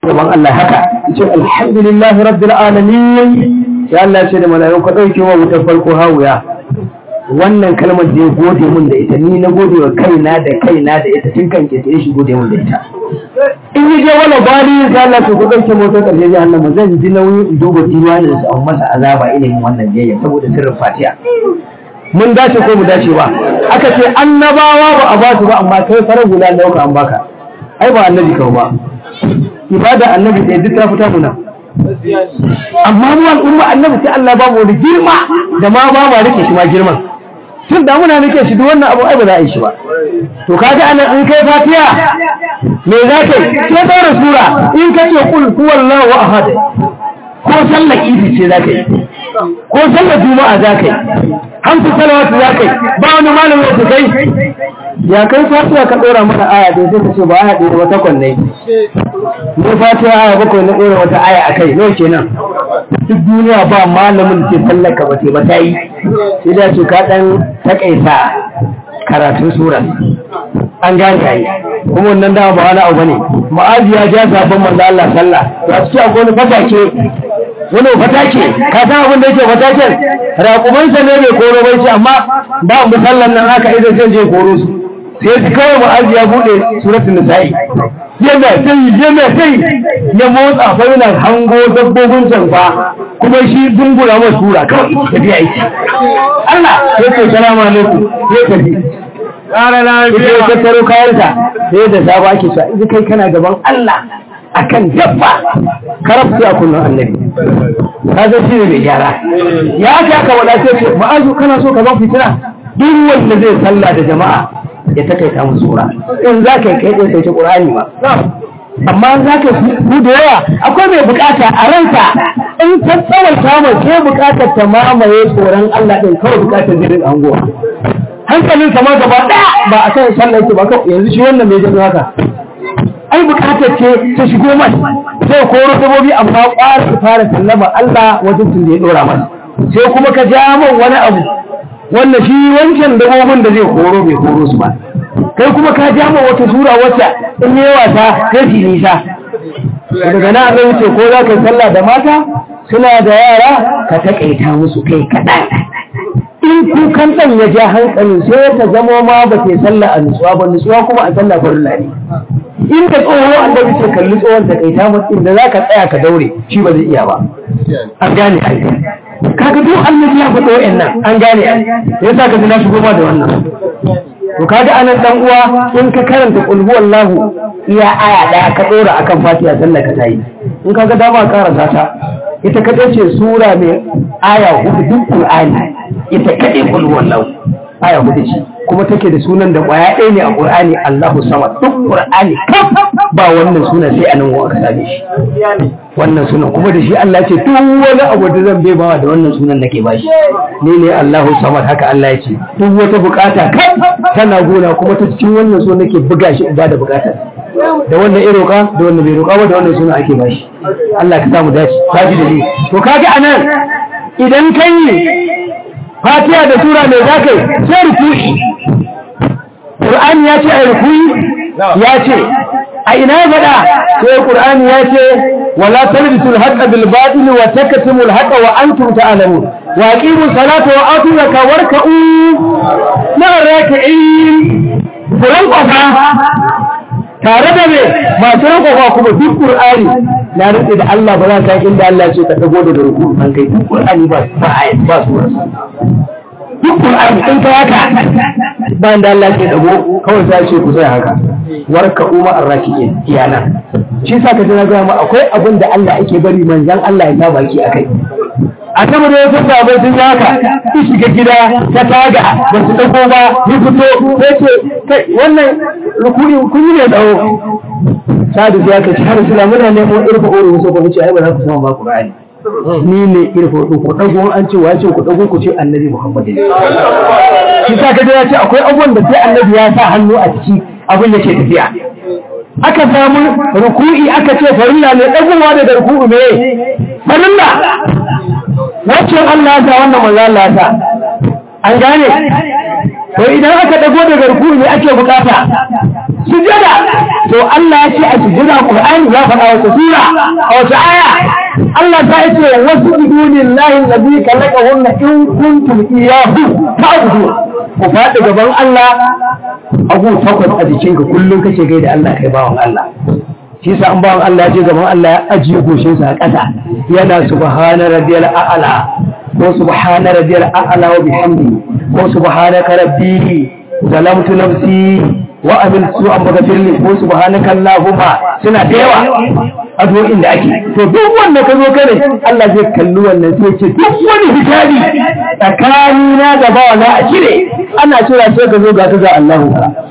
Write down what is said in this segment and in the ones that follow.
gaban Allah haka yace alhamdulillahi rabbil alamin sai Allah ya ce da mala'iku ka dauke wa wutar farko hawuya wannan kalmar da ya gode mun da ita ni na gode wa kaina da kaina da ita tun kan ke shi gode mun da ita in yi je wala bali sai Allah to ku dauke motar karshe jahannama zan ji nauyin in duba diwanin su an masa azaba ilimin wannan jayya saboda sirrin fatiha mun dace ko mu dace ba aka ce annabawa ba a ba su ba amma kai farar guda dauka an baka ai ba annabi kawo ba ibada annabi da duk ta fita muna amma mu al'umma annabi sai Allah ba mu wani girma da ma ba ma rike shi ma girman tun da muna rike shi duk wannan abu ai ba za a yi shi ba to kaga anan in kai fatiha me za ka yi sai daura sura in ka ce kul huwallahu ahad ko sallar idi ce za ka yi ko sallar juma'a za ka yi hamsu salawatu za ka yi ba wani malamin da kai ya kai fatiha ka dora mana aya da sai ka ce ba aya da wata kwanne ne fatiha aya bakwai na dora wata aya a kai nawa kenan duk duniya ba malamin ke sallaka ba ce ba ta yi sai da ce ka dan takaita karatun sura an gane yayi kuma wannan dama ba wani abu bane ma'azi ya ja sabon manzo Allah sallah ya ci akwai wani fatake wani fatake ka san abin da yake fataken raƙumansa ne mai koro bai ce amma ba mu sallan nan haka idan zai je koro su sai su kawai ma'azi ya bude suratul nisa'i yana sai yana sai ya motsa fa yana hango dabbobin can fa kuma shi dungura ma sura kawai tafiya yake Allah sai ce salamu alaikum sai tafi ƙara lafiya ya tattaro kayansa sai da sabo ake so in kai kana gaban Allah akan dabba karabtu a kullum annabi ka zo shi ne mai gyara ya aka aka wada sai ce ma'azu kana so ka zan fitina duk wanda zai sallah da jama'a ya takaita musu sura in za ka yi kai ɗin sai ce ƙur'ani ma amma za ka ku da yawa akwai mai bukata a ranka in ta tsawaita mai ke bukatar ta mamaye tsoron Allah ɗin kawai bukatar zirin anguwa hankalin kamar gaba ɗaya ba a kan sallah yake ba yanzu shi wannan mai jami'a haka ai bukatar ce ta shigo mai sai koro sabobi amma ƙwara su fara sallama Allah wajen tun da ya ɗora masa sai kuma ka ja man wani abu wanda shi wancan dabobin da zai koro bai koro su ba kai kuma ka ja man wata sura wacce in yi wasa sai su nisa daga na zai wuce ko za ka yi sallah da mata suna da yara ka taƙaita musu kai kaɗan in kukan ɗan ya ja hankali sai ta zama ma ba ta sallah a nutsuwa ba nutsuwa kuma a sallah farilla ne in da tsoho annabi ce kalli tsohon ta kai ta mutum da za ka tsaya ka daure shi ba zai iya ba an gane ai kaga duk annabi ya faɗo wa'annan an gane ai yasa ka ji na shigo ma da wannan to kaga anan dan uwa in ka karanta qul huwallahu iya aya daya ka dora akan fatiha sallah ka tayi in kaga dama karanta ta ita kadai ce sura mai aya hudu duk qur'ani ita kadai qul huwallahu aya hudu ce kuma take da sunan da kwaya ɗaya ne a qur'ani Allahu samad duk qur'ani ba wannan sunan sai anan wa aka same shi wannan sunan kuma da shi Allah ce duk wani abu da zan bai bawa da wannan sunan nake bashi ni ne Allahu samad haka Allah ya ce duk wata bukata kai tana gona kuma ta cikin wannan sunan nake buga shi ba da bukatar da wannan ya roƙa da wannan bai roƙa ba da wannan sunan ake bashi Allah ka samu dace ka ji da ni to kaga anan idan kai Fatiha da sura mai zakai sai ruku'i Qur'ani ya ce a ruku'i ya ce a ina faɗa sai Qur'ani ya ce wala talbisul haqqa bil batil wa taktumul haqqa wa antum ta'lamun wa aqimu salata wa atu zakata warka'u ma'a raki'in kuran kwafa tare da me masu rankwafa kuma duk Qur'ani na rike da Allah ba za ka inda Allah ce ka dago da ruku an kai duk Qur'ani ba ba ayat ba su duk Qur'ani in ka haka bayan da Allah ke dago kawai sai ce ku sai haka warka umma arraki'in iyana shi sa ka tana ga mu akwai abin da Allah yake bari manzon Allah ya sa baki akai annabi da ya san sabai sun yi haka ki shiga gida ta taga ba su dauko ba ni fito sai ce kai wannan rukuni kun yi ne dawo sadu ya ce har sula muna nemo irfa oro wasu ko ce ai ba za ku sama ba Qur'ani ni ne irfa oro ku dago an ce wace ku dago ku ce annabi Muhammad ne shi sa kaje ya ce akwai abubuwan da sai annabi ya sa hannu a ciki abin yake tafiya aka samu ruku'i aka ce farilla ne dagowa da ruku'u ne farilla wacce Allah ya sa wannan manzo Allah ya sa an gane to idan aka dago daga ruku ne ake bukata sujada to Allah ya ce a sujada Qur'ani ya faɗa wata sura a wata aya Allah ta ce wasu lillahi allazi khalaqahunna in kuntum iyyahu ta'budun ku faɗi gaban Allah abu takwas a jikinka kullum kace gaida Allah kai bawan Allah shi sa an bawan Allah ya je gaban Allah ya ajiye goshinsa a ƙasa yana subhana rabbiyal a'la ko subhana rabbiyal a'la wa bihamdi ko subhanaka rabbi zalamtu nafsi wa amiltu an maghfirli ko subhanaka allahumma suna da yawa addu'o'in da ake to duk wanda ka zo kare Allah zai kalli wannan sai ce duk wani hijabi tsakani na da bawa na a cire ana cira sai ka zo ga ka ga Allahu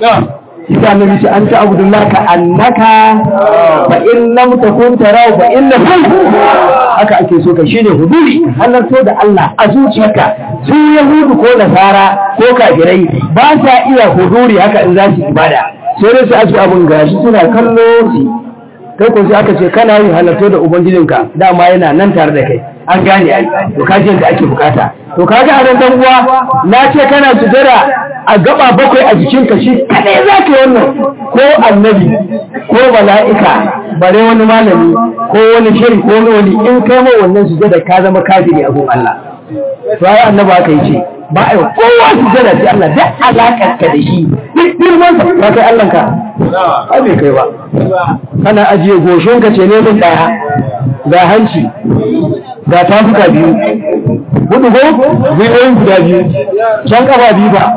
Isa Nabi ce an ta abudullah ka annaka fa in lam takun tarahu fa innahu haka ake so ka shine huduri halarto da Allah a zuciyarka su yahudu ko nasara ko kafirai ba sa iya huduri haka in za su ibada sai dai su aji abun gashi suna kallo su kai ko sai aka ce kana yin halarto da ubangijinka dama yana nan tare da kai an gane ai to kaji yadda ake bukata to kaga a nan dan uwa na ce kana sujada a gaba bakwai a jikinka shi kadai za ka yi wannan ko annabi ko mala'ika bare wani malami ko wani shiri ko wani in kai ma wannan sujada ka zama kafiri a gun Allah to ai annabi aka yi ce ba a yi kowa sujada sai Allah da alakar ka da shi duk girman sa ba kai Allah ka ai bai kai ba kana ajiye goshin ka ce ne mun daya ga hanci ga tafuka biyu hudu ko gwiwoyin guda biyu can kafa biyu ba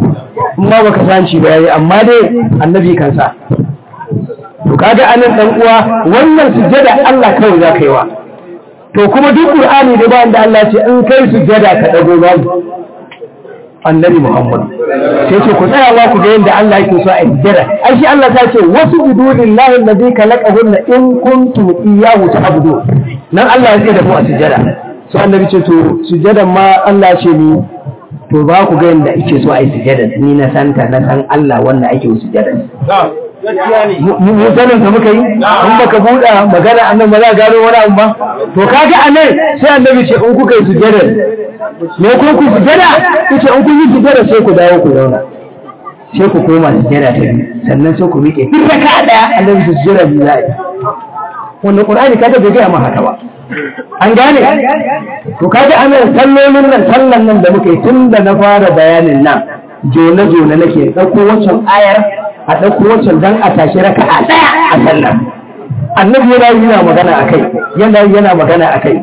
in ma baka sanci ba yayi amma dai annabi kansa to kaga anan dan uwa wannan sujjada Allah kawai za ka yi wa to kuma duk qur'ani da bayan da Allah ce in kai sujjada ka dago babu annabi Muhammad sai ce ku tsaya wa ku ga yadda Allah yake so a sujjada ai shi Allah ta ce wasu bidulillahi alladhi khalaqahunna in kuntum iyyahu ta'budun nan Allah ya tsaye da mu a sujjada so annabi ce to sujjadan ma Allah ce ni to ba ku ga yadda ake so a yi sujjada ni na santa na san Allah wanda ake sujjada mu sanin ka muka yi in baka buɗa magana annan ba za gano wani abu ba to kaga anan sai annabi ce in kuka yi sujjada me ko ku sujjada kace in kun yi sujjada sai ku dawo ku zauna sai ku koma sujjada ta biyu sannan sai ku miƙe duk raka daya annabi su sujjada biyu za a yi wannan qur'ani kaga bai gaya ma haka ba an gane to kaga anan sallolin nan sallan nan da muka yi tun da na fara bayanin nan jona jona nake ɗauko wancan ayar a ɗauko wancan dan a tashi raka a ɗaya a sallar annabi yana yi yana magana a kai yana yi yana magana a kai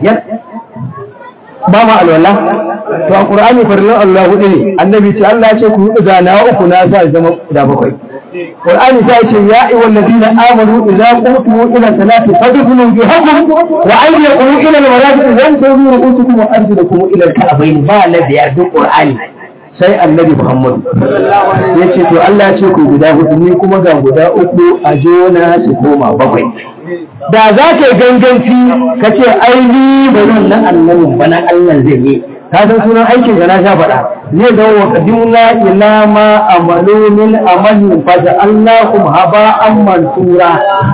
ba ma alwala to a qur'ani farillan Allah hudu ne annabi ce Allah ya ce ku hudu da na uku na sa zama da bakwai qur'ani ta ce ya ayyuhal ladina amanu idza qumtum ila salati fadkhulu bihakum wa ayyakum ila al-marafiq wa antum ru'usukum wa arjulukum ila al-ka'bayn ba la biyar duk qur'ani sai annabi Muhammad ya ce to Allah ya ce ku guda hudu ni kuma ga guda uku a jona su koma bakwai da za ka yi ganganci ka ce aini ba zan na annabin ba na Allah zai yi ka san sunan aikin ka na sha faɗa ne da wa qadimna ila ma amalu min amalin fa Allahum haba an mansura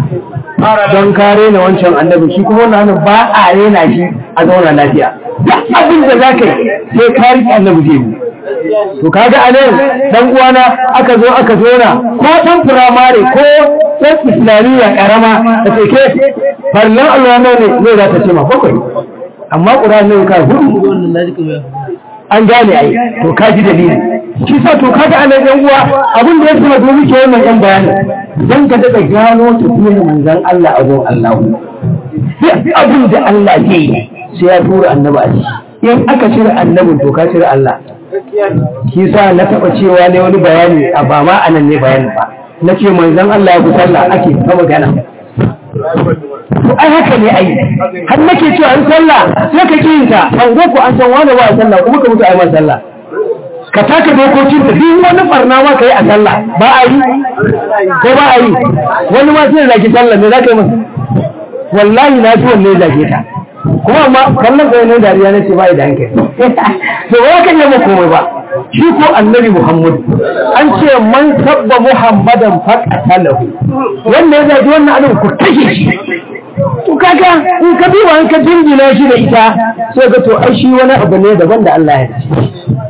don kare na wancan annabi shi kuma wannan ba a rena shi a zauna lafiya duk abin da za ka yi sai ka riƙe annabi zai yi to kaga a nan dan uwana aka zo aka zona ko dan firamare ko dan islamiyya karama da ce ke farlan Allah ne ne za ta ce ma bakwai amma qur'ani ne ka hudu an gane ai to kaji dalili shi sa to kaga a nan yan uwa abin da ya sama domin ke wannan yan bayani dan ka daga gano tafiyar manzon Allah a gon Allah abin da Allah ke yi sai ya tura annabi a ciki in aka cire annabin to ka cire Allah shi sa na taɓa cewa ne wani bayani a ba ma anan ne bayani ba na ce manzon Allah ya fi sallah ake ta magana to ai haka ne ai har nake cewa an sallah sai ka ki ta an go ko an san wani ba a sallah kuma ka mutu ai ma sallah ka taka dokokin ta duk wani barna ma ka yi a sallah ba a yi ko ba a yi wani ma sai zaki sallah me za ka yi masa wallahi na ji wanne zage ta kuma amma kallon kai ne dariya na ce bai da hankali to ba ka yi komai ba shi ko annabi muhammad an ce man sabba muhammadan faqatalahu wannan ya zaji wannan abin ku kashe shi to kaga in ka biwa in ka jingina shi da ita sai ga to ai shi wani abu ne daban da Allah ya ce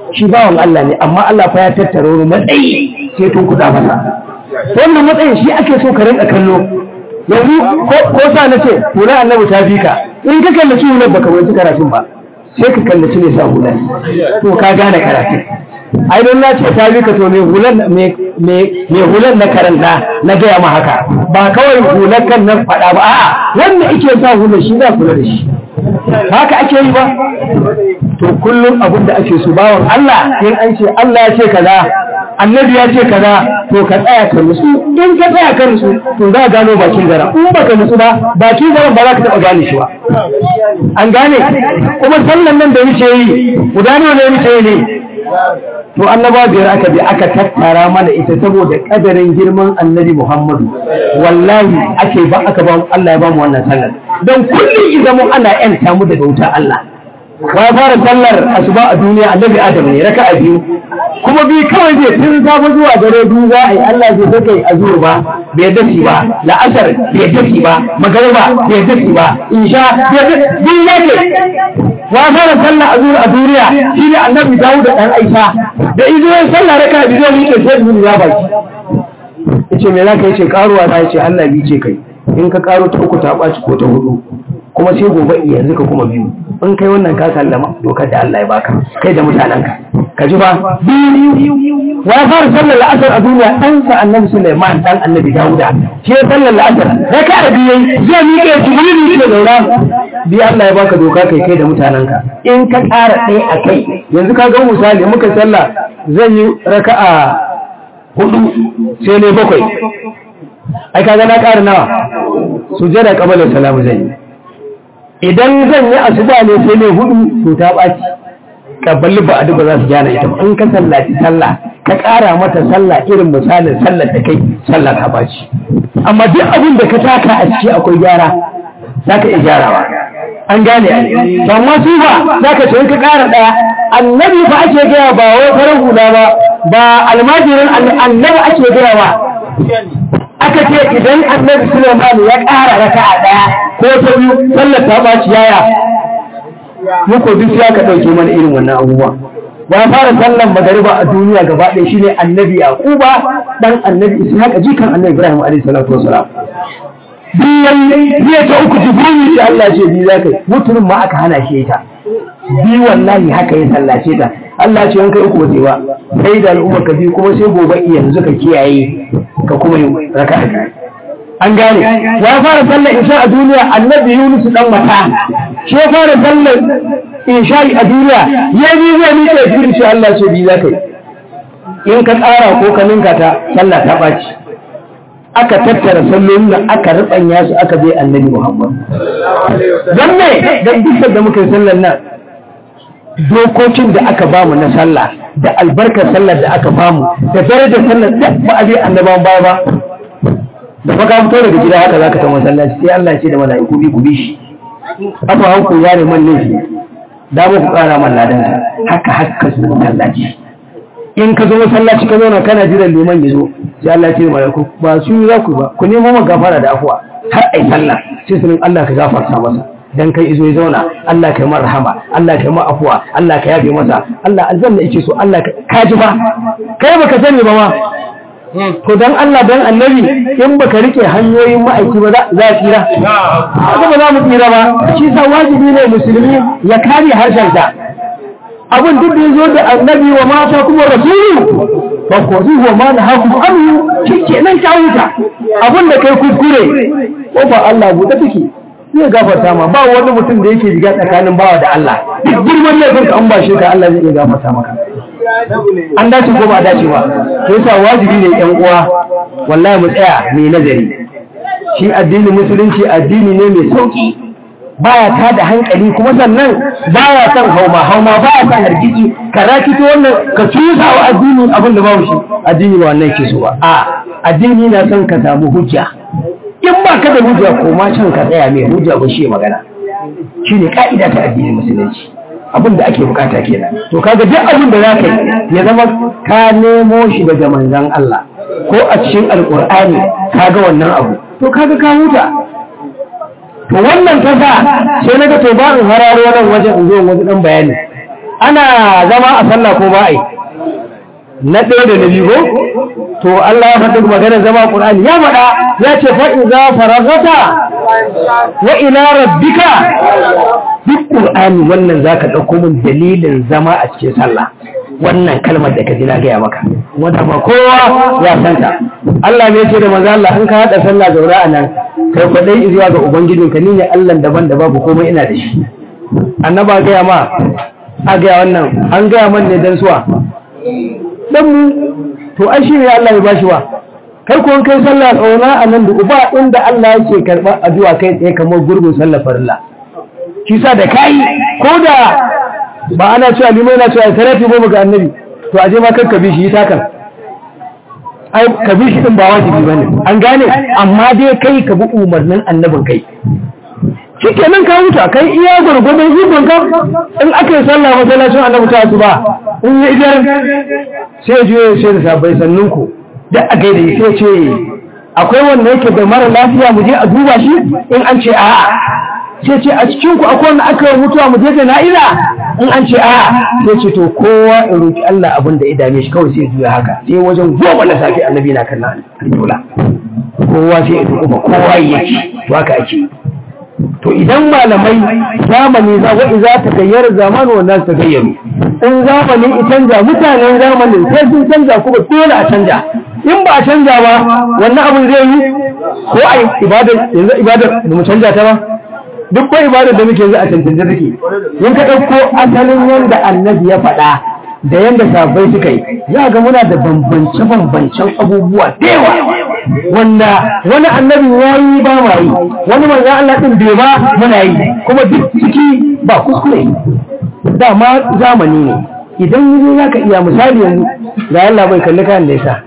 shi bawan Allah ne amma Allah fa ya tattara wani matsayi sai tun kuɗa masa wannan matsayin shi ake so ka rinka kallo yanzu ko sa na ce hula annabi ta fi ka in ka kallaci hular baka wanci karatun ba sai ka kallaci ne sa hular to ka gane karatun ai don na ce ta fi ka to me hular me hular na karanta na gaya ma haka ba kawai hular kan nan faɗa ba a'a wanda ike sa hular shi za kula da shi haka ake yi ba to kullum abin da ake so bawan Allah in an ce Allah ya ce kaza annabi ya ce kaza to ka tsaya ka nutsu in ka tsaya ka nutsu to za ka gano bakin gara in baka nutsu ba bakin garan ba za ka taba gane shi ba an gane kuma sallan nan da muke yi guda nawa ne muke yi ne to annaba biyar aka bi aka tattara mana ita saboda kadarin girman annabi Muhammadu wallahi ake ba aka ba Allah ya ba mu wannan sallar don kullum idan mu ana yanta mu daga wuta Allah wa fara sallar asuba a duniya annabi Adam ne raka'a biyu kuma bi kawai zai tun safe zuwa dare biyu za a yi Allah zai saka yi azur ba bai dafi ba la'asar bai dafi ba magariba bai dafi ba insha bi yake wa fara sallar azur a duniya shi ne annabi Dawud da dan Aisha da izo ya sallar raka'a biyu zai yi sai biyu ya baki yace me zaka yace karuwa na yace Allah bi ce kai in ka karo ta uku ta ɓaci ko ta hudu kuma sai gobe yanzu ka kuma biyu in kai wannan ka sallama dokar da Allah ya baka kai da mutanenka ka ji ba wa fara sallar la'asar a duniya ɗansa annabi Sulaiman dan annabi Dawuda shi ya sallar la'asar da ka da biyu zai miƙe jibril ne daura bi Allah ya baka doka kai kai da mutanenka in ka ƙara ɗaya a kai yanzu ka ga misali muka sallah zan yi raka'a hudu sai ne bakwai ai kaga na ƙara nawa sujada qabala salamu zan yi idan zan yi asuba ne sai ne hudu to ta baci kabbalin ba adu ba za su gyara ita in ka sallaci sallah ka ƙara mata sallah irin misalin sallar da kai sallah ta baci amma duk abin da ka taka a ciki akwai gyara za ka iya gyarawa an gane to amma su ba za ka ce ka ƙara ɗaya annabi ba ake gaya ba wai farar hula ba ba almajirin annabi ake gaya ba aka ce idan annabi Sulaiman ya ƙara raka a ɗaya ko ta biyu sallar ta ɓaci yaya muku duk ya ka ɗauke mana irin wannan abubuwa ba fara sallar magariba a duniya gaba ɗaya shine annabi Yaquba dan annabi Ishaq jikan annabi Ibrahim alaihi salatu wasalam biyan biya ta uku jibril da Allah ce bi zakai mutumin ma aka hana shi ita bi wallahi haka ya sallace ta Allah ce in kai uku wace ba sai da al'umma ka bi kuma sai gobe yanzu ka kiyaye ka kuma yi raka'a an gane ya fara sallar isha a duniya annabi Yunus dan mata shi ya fara sallar isha a duniya ya bi zai ni da jibril shi Allah ce bi zakai in ka tsara ko ka ninka ta sallah ta baci aka tattara sallolin da aka rubanya su aka bai annabi Muhammad dan ne dan dukkan da muka yi sallar nan dokokin da aka bamu na sallah da albarkar sallar da aka bamu da darajar sallar da ba a bai annabawan baya ba da fa ka fito daga gida haka zaka ta masallaci sai Allah ya ce da mala'iku bi ku bi shi afa hanku ya ne man laifi da ba ku kara man ladan haka haka su masallaci in ka zo masallaci ka zauna kana jiran liman ya zo sai Allah ya ce da mala'iku ba su za ku ba ku nemo man gafara da afuwa har ai sallah sai sunan Allah ka gafarta masa dan kai izo ya zauna Allah ka yi mar rahama Allah ka yi mar afuwa Allah ka yafe masa Allah aljanna yake so Allah ka ji ba kai baka sani ba ma to dan Allah dan annabi in baka rike hanyoyin ma'aiki ba za a tsira haka ba za mu tsira ba shi sa wajibi ne musulmi ya kare harshen sa abin duk da yazo da annabi wa mata kuma rasulu ba ko zuwa ma na haku amu shikenan ka huta abin da kai kuskure ko ba Allah buɗe take zai gafarta ma ba wani mutum da yake riga tsakanin bawa da Allah duk girman laifin ka an ba shi ka Allah zai iya gafarta maka an dace ko ba dace ba to yasa wajibi ne yan uwa wallahi mu tsaya mai nazari shi addinin musulunci addini ne mai sauki baya ta da hankali kuma sannan baya son hauma hauma baya son hargitsi ka rakito wannan ka cusa wa addini abin da babu shi addini ba wannan ke so ba a addini na son ka samu hujja in ba ka da hujja ko ma can ka tsaya mai hujja ba shi magana shine ka'ida ta addinin musulunci abin da ake bukata kenan to kaga duk abin da zaka yi ya zama ka nemo shi daga manzon Allah ko a cikin alqur'ani kaga wannan abu to kaga ka huta to wannan ta sa sai naga to ba in hararo nan wajen in zo wajen dan bayani ana zama a sallah ko ba ai na ɗaya da na biyu ko to Allah ya faɗi maganar zama Qur'ani ya faɗa ya ce fa idza faragata wa ila rabbika duk Qur'ani wannan zaka ɗauko min dalilin zama a cikin sallah wannan kalmar da ka ji na gaya maka wanda ba kowa ya san ta Allah ne ya ce da manzo Allah in ka hada sallah zaura a nan kai kwadai zuwa ga ubangijinka ni ne Allah daban da babu komai ina da shi annaba gaya ma a gaya wannan an gaya man ne dan suwa dan mu to ai shi ne Allah ya bashi wa kai ko kai sallah tsauna a nan da uba inda Allah yake karba addu'a kai tsaye kamar gurbin sallah farilla kisa da kai ko da ba ana cewa limai na cewa tarafi goma ga annabi to aje ma kanka bi shi yi takan ai ka bi shi din ba wajibi bane an gane amma dai kai ka bi umarnin annabin kai shikenan ka huta kai iya gurgurdan ikon ka in aka yi sallah masallacin annabi ta su ba in yi idan sai je sai da sabai sannun ku da a gaida sai ce akwai wanda yake da mara lafiya mu je a duba shi in an ce a'a sai ce a cikin ku akwai wanda aka yi mutuwa mu je jana'iza in an ce a'a sai ce to kowa in roki Allah abin da ya dame shi kawai sai juya haka sai wajen goma na safi annabi na kan alƙibla kowa sai ya duba kowa yake to haka ake to idan malamai zamani za wa iza ta gayyar zamani wa nasu ta gayyaru in zamani in canja mutanen zamanin sai sun canja kuma dole a canja in ba a canja ba wannan abin zai yi ko a ibada yanzu ibada da mu canja ta ba duk ko ibada da muke yanzu a cancanta take in ka ɗauko asalin yanda annabi ya faɗa da yanda sabai suka yi za ga muna da bambance-bambancen abubuwa da yawa wanda wani annabin ya yi ba ma yi wani manzan Allah ɗin bai ba muna yi kuma duk ciki ba kuskure dama zamani ne idan yi za ka iya misali yanzu ga Allah bai kalli kayan da ya sa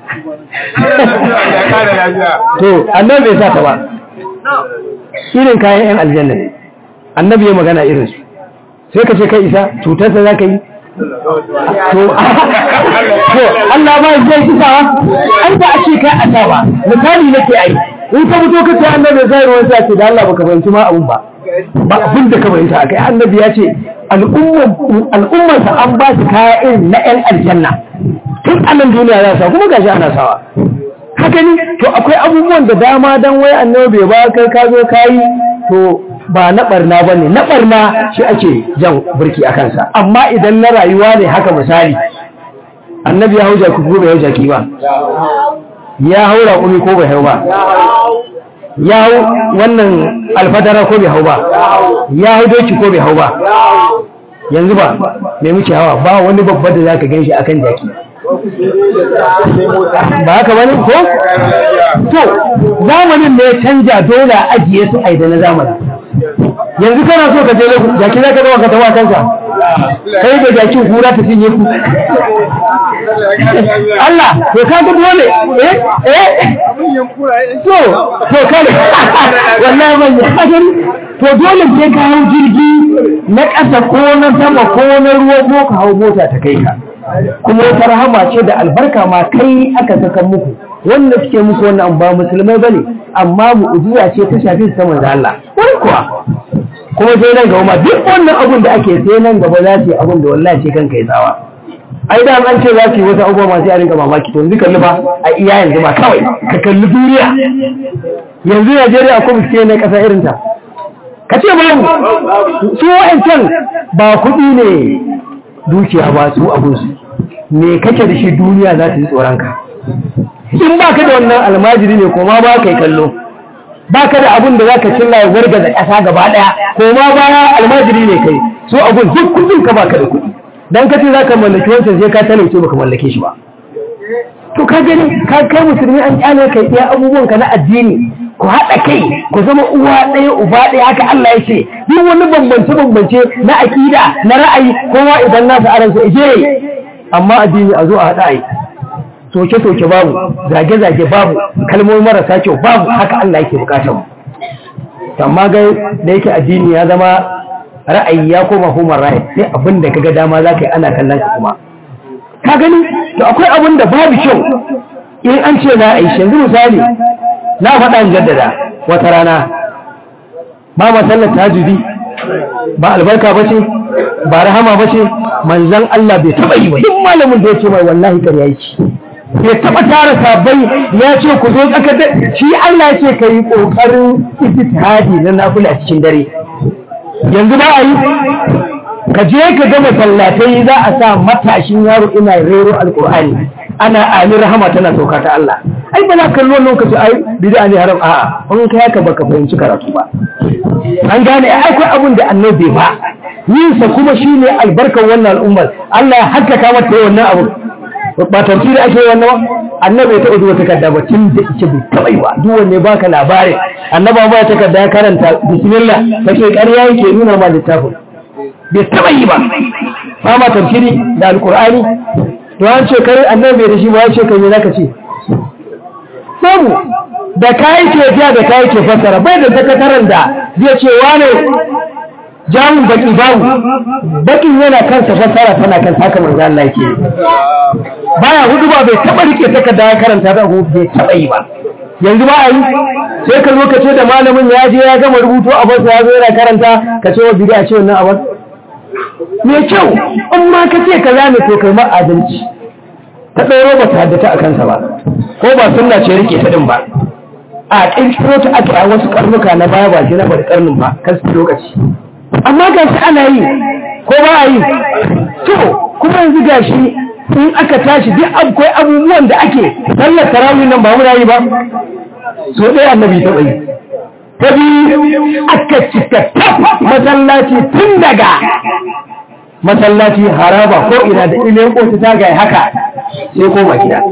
to annabi bai sa ta ba irin kayan yan aljanna ne annabi ya magana irin su sai ka ce kai isa cutarsa za ka yi to Allah ba zai ci sawa an ba a ce kai a sawa misali nake ai in ka fito ka ce annabi zai ruwan sa ce da Allah baka fahimci ma abun ba ba abin da ka fahimta kai annabi ya ce al'ummar sa an ba su kaya irin na yan aljanna tun anan duniya za sa kuma gashi ana sawa haka ne to akwai abubuwan da dama dan wai annabi bai ba kai ka zo kai to ba na barna ba ne na barna shi ake jan birki a kansa amma idan na rayuwa ne haka misali annabi ya hau jaki ko bai hau jaki ba ya hau raƙumi ko bai hau ba ya hau wannan alfadara ko bai hau ba ya hau doki ko bai hau ba yanzu ba mai muke hawa ba wani babba da za ka gan shi akan jaki ba haka bane ko to zamanin ne ya canja dole a ajiye su aida na zamanin yanzu kana so ka je lagu jaki za ka zama ka tawa kanka kai da jakin kura ta cinye ku Allah to ka ga dole eh eh to to kare wallahi ban yi hadari to dole sai ka hau jirgi na ƙasa ko na sama ko na ruwa ko ka hau mota ta kai ka kuma wata rahama ce da albarka ma kai aka saka muku wanda suke muku wannan ba musulmai bane amma mu'jiza ce ta shafi su saman da Allah wai kuwa kuma sai nan gaba ma duk wannan abun da ake sai nan gaba za su yi abun da wallahi ce kanka ya tsawa ai da an ce za su yi wasu abubuwa masu yarin ga mamaki to yanzu kalli ba a iya yanzu ma kawai ka kalli duniya yanzu Najeriya akwai miske ne kasa irin ta ka ce ba su wa'ancan ba kuɗi ne dukiya ba su abunsu me kake da shi duniya za ta yi tsoronka in ba ka da wannan almajiri ne kuma ba ka yi kallo ba ka da abun da za ka cilla ya warga da ƙasa gaba ɗaya kuma baya almajiri ne kai so abun duk kudin ka ba ka da kuɗi dan ka ce za ka mallaki wancan sai ka talauce ba ka mallake shi ba to ka gani ka kai musulmi an kyale kai iya abubuwan ka na addini ku haɗa kai ku zama uwa ɗaya uba ɗaya haka Allah ya ce duk wani bambance bambance na aƙida na ra'ayi kowa idan nasa aransa ije amma addini a zo a haɗa ai soke soke babu zage zage babu kalmomi marasa kyau babu haka Allah yake bukatar mu amma ga da yake addini ya zama ra'ayi ya koma human right sai abin da kaga dama za ka yi ana kallon ka kuma ka gani to akwai abin da babu kyau in an ce na aishi yanzu misali na faɗa in jaddada wata rana ba ma sallar tahajjudi ba albarka ba ce ba rahama ba ce manzan Allah bai taɓa yi ba duk malamin da ya ce mai wallahi ƙarya yake ya taɓa tara sabai ya ce ku zo tsaka da shi Allah ya ce ka yi ƙoƙarin ijtihadi na nafila cikin dare yanzu ba a yi ka je ka ga masallatai za a sa matashin yaro ina rero alƙur'ani ana ali rahama tana sauka ta Allah ai ba za ka kalli wannan kace ai bid'a ne haram a'a in kai haka baka fahimci karatu ba an gane akwai abin da annabi ba yin sa kuma shine albarkar wannan al'ummar Allah ya hakkaka mata wannan abu ba tafsiri ake wannan ba annabi ta uzu takarda ba tun da yake bai taba yi ba duk wanne baka labarin annaba ba takarda ya karanta bismillah kace ƙarya yake nuna ma littafin bai taba yi ba ba ma tafsiri da alqur'ani to an ce kai annabi da shi ba ya ce kai ne zaka ce babu da kayi ke ja da kayi ke fassara bai da sakataren da zai ce wane jamun baki babu bakin yana kansa fassara tana kan haka manzo Allah yake baya hudu ba bai taba rike takarda ya karanta da bai taba yi ba yanzu ba a yi sai ka zo ka ce da malamin ya je ya gama rubutu a basa ya zo yana karanta ka ce wa bid'a ce wannan abin me kyau in ma ka ce kaza ne to kai ma adalci ta ɗauro ba ta haddata a kansa ba ko ba sunna ce rike ta din ba a ƙirƙiro ta aka a wasu karnuka na baya ba shi na bari karnin ba kan su lokaci amma ga shi ana yi ko ba a yi to kuma yanzu ga shi in aka tashi duk akwai abubuwan da ake sallar tarawih nan ba muna yi ba so ɗaya annabi ta bai ta biyu aka cika masallaci tun daga masallaci haraba ko ina da ilimin kotu ta gaya haka sai koma gida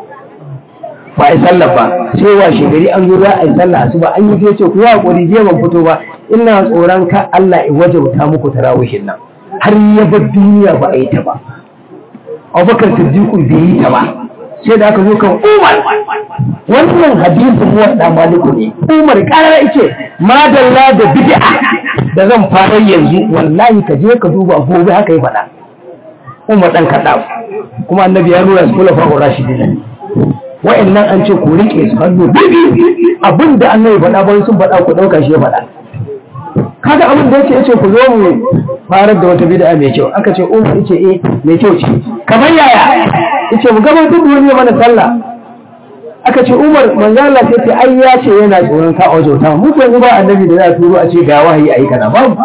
ba a yi sallah ba sai wa shigari an zo za a yi sallah su ba an yi ce ku yi hakuri je ban fito ba ina tsoron ka Allah ya wajauta muku tarawihin nan har ya bar duniya ba a yi ta ba Abubakar Siddiqu bai yi ta ba sai da aka zo kan Umar wannan hadisin mu da maliku ne Umar karara yace madalla da bid'a da zan fara yanzu wallahi ka je ka duba gobe haka yi faɗa Umar dan kaɗa kuma annabi ya nuna su kula fa'ur rashidin wa'annan an ce ku rike su hannu bibi abinda annabi faɗa bayan sun faɗa ku ɗauka shi ya faɗa kaga abin da yake yace ku zo mu farar da wata bid'a mai kyau aka ce umar yace eh mai kyau ce kamar yaya yace mu gabatar da wani mana sallah aka ce umar manzo Allah sai ce ai ya ce yana tsoron ka a wajauta mu ko ba annabi da za a turo a ce ga wahayi ayi kana babu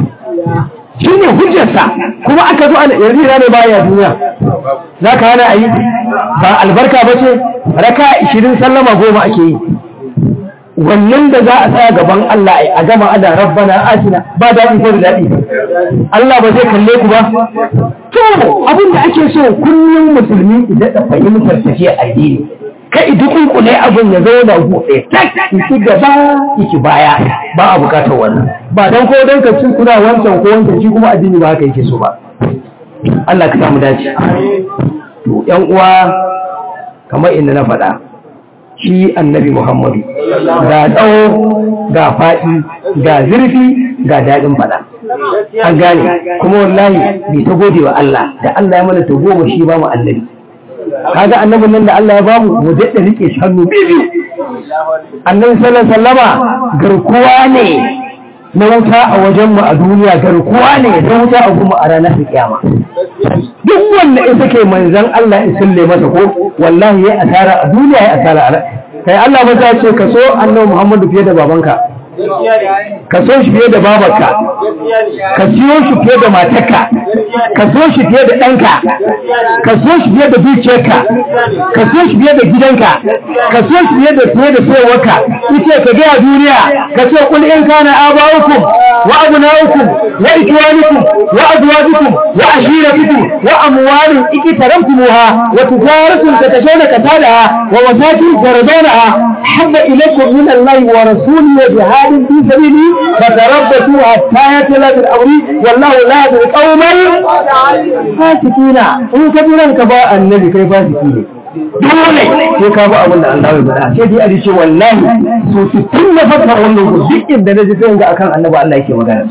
shi ne hujjarsa kuma aka zo ana yanzu ne baya duniya za ka hana a yi ba albarka ba ce raka ishirin sallama goma ake yi wannan da za a tsaya gaban Allah a gama ada rabbana atina ba daɗi ko da daɗi Allah ba zai kalle ku ba to abin da ake so kullum musulmi idan da fahimtar tafiya addini ka idi kunkune abin ya zauna buɗe tak iki gaba iki baya ba a bukatar wannan ba dan ko dan ka cin kuna wancan ko wancan shi kuma addini ba haka yake so ba Allah ka samu dace to ƴan uwa kamar inda na faɗa shi annabi Muhammadu ga tsawo ga faɗi ga zurfi ga daɗin faɗa an gane kuma wallahi bai ta gode wa Allah da Allah ya mana ta goma shi ba mu annabi kaga annabin nan da Allah ya bamu mu daɗa rike shi hannu biyu annabi sallallahu alaihi wasallama garkuwa ne na wuta a wajen mu a duniya garkuwa ne da wuta a kuma a ranar kiyama duk wanda ita ke manzon Allah ya sulle masa ko wallahi ya asara a duniya ya asara a kai Allah ba ta ce ka so annabi Muhammadu fiye da babanka ka so shi fiye da babarka ka siyo shi fiye da matarka ka so shi fiye da ɗanka ka so shi fiye da dukiyarka ka so shi fiye da gidanka ka so shi fiye da fiye da sayarwarka ita ka gaya duniya ka ce kul in kana aba'ukum wa abna'ukum wa ikhwanukum wa azwajukum wa ashiratukum wa amwalun iqtarabtumuha wa tijaratun tatashawna katalaha wa masakin taradawnaha habba ilaykum min Allah wa rasulihi wa jihadin fi sabili fatarabbasu hatta yatla bil amri wallahu la yahdi qauman fasikina in ka bi ranka ba annabi kai fasiki ne dole sai ka ba abin da Allah ya bada sai dai a ce wallahi so su tunna fata wannan ku duk inda na ji sai ga akan annabi Allah yake magana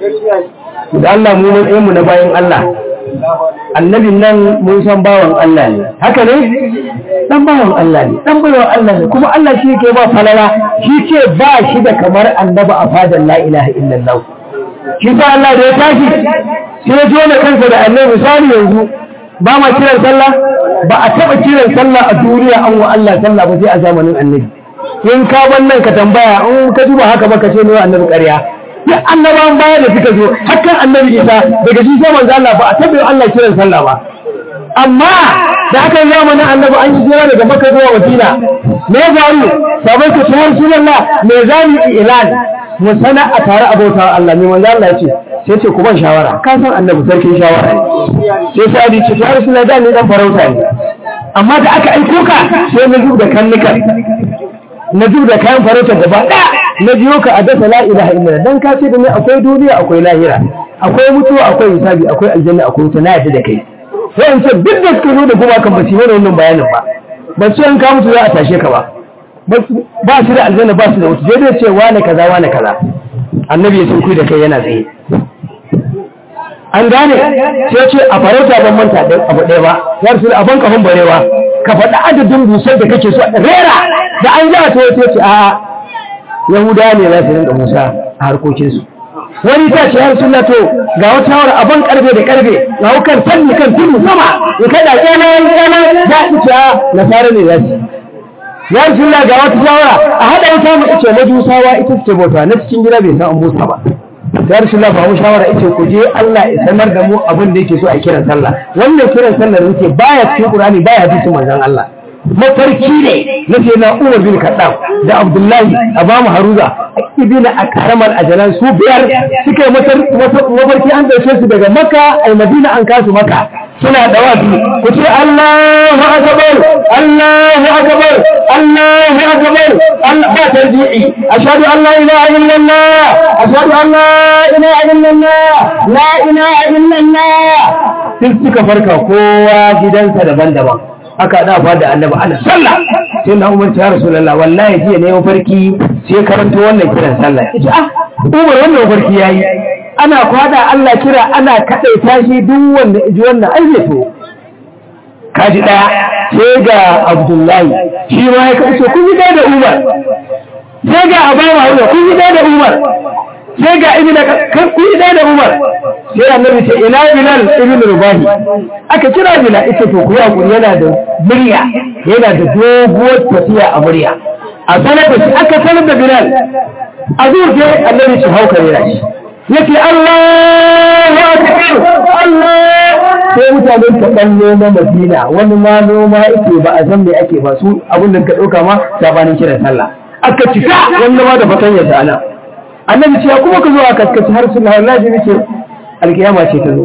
da Allah mu matsayin mu na bayan Allah annabin nan mun san bawan Allah ne haka ne dan bawan Allah ne dan bawan Allah ne kuma Allah shi yake ba falala shi ce ba shi da kamar annabi a fadan la ilaha illallah shi sa Allah da ya tashi sai ya jona kansa da annabi misali yanzu ba ma kiran sallah ba a taɓa kiran sallah a duniya an wa Allah sallah ba sai a zamanin annabi in ka wannan ka tambaya in ka duba haka ba ka ce ne annabi ƙarya duk annabawan baya da suka zo hakan annabi isa daga shi sai manzo Allah ba a taɓa Allah kiran sallah ba amma da aka yi zamanin annabi an yi jira daga makka zuwa madina me faru sabon ka tuhar sunanna me zani ilan mu sana a tare abota Allah me manzo Allah ya ce sai ce ku ban shawara ka san annabi sarkin shawara ne sai sai ce ya rasulullah da ni dan farauta ne amma da aka aiko ka sai na zub da kannukan na zub da kayan farauta gaba ɗaya na biyo ka a dasa la ilaha illa dan ka ce da ni akwai duniya akwai lahira akwai mutuwa akwai hisabi akwai aljanna akwai wuta na yadda da kai sai in ce duk da suka zo da kuma kan basu mana wannan bayanin ba ba su an ka mutu za a tashe ka ba ba su da aljanna ba su da wuta dai ce wane kaza wane kaza annabi ya sun da kai yana tsaye an gane sai ce a farauta ban manta da abu ɗaya ba ya rasu a banka hun barewa ka faɗi adadin busar da kake so rera da an ja ta sai ce a yahuda ne za su rinka musa a harkokinsu wani ta ce ya rasu to ga wata hawar a ban karfe da karfe ga wukan sanni kan tudu sama ya kada kyana kyana za su ce a nasara ne za su ya rasu ga wata shawara a haɗa wuta mu ice majusawa ita ce bauta na cikin gida bai san an busa ba ya rasu Allah ba mu shawara ita ku je Allah ya sanar da mu abin da yake so a kiran sallah wannan kiran sallah da yake baya cikin Qur'ani baya hadisin manzon Allah mafarki ne na ce na Umar bin Khattab da Abdullahi Abamu Haruza ibn Akram al-Ajlan su biyar suka yi mafarki an dace su daga Makka ai Madina an kasu Makka suna da wasu ku ce Allahu akbar Allahu akbar Allahu akbar Allah ba tarji'i ashhadu an la ilaha illallah ashhadu an la ilaha illallah la ilaha illallah sai suka farka kowa gidansa daban-daban aka da fa da annabi ana sallah sai na umar ya rasulullah wallahi jiya ne mafarki sai karanto wannan kiran sallah yace ah umar wannan mafarki yayi ana kwada Allah kira ana kadaita shi duk wanda ji wannan ai to kaji daya sai ga abdullahi shi ma ya kace kun yi da umar sai ga abama umar kun yi da umar sai ga ibn kan kun yi da umar sai annabi ce ina bilal ibn rubahi aka kira bilal ita to ku hakuri yana da murya yana da doguwar tafiya a murya a sanar da shi aka sanar da bilal a zuwa sai annabi ce hauka yana shi yace Allahu akbar Allah sai mutanen ka dan noma Madina wani ma noma yake ba a san me ake ba su abin da ka dauka ma sabanin kiran sallah aka cika wanda ma da fatan ya sana annabi ce kuma ka zo a kaskaci har sunna wallahi nake alkiyama ce ta zo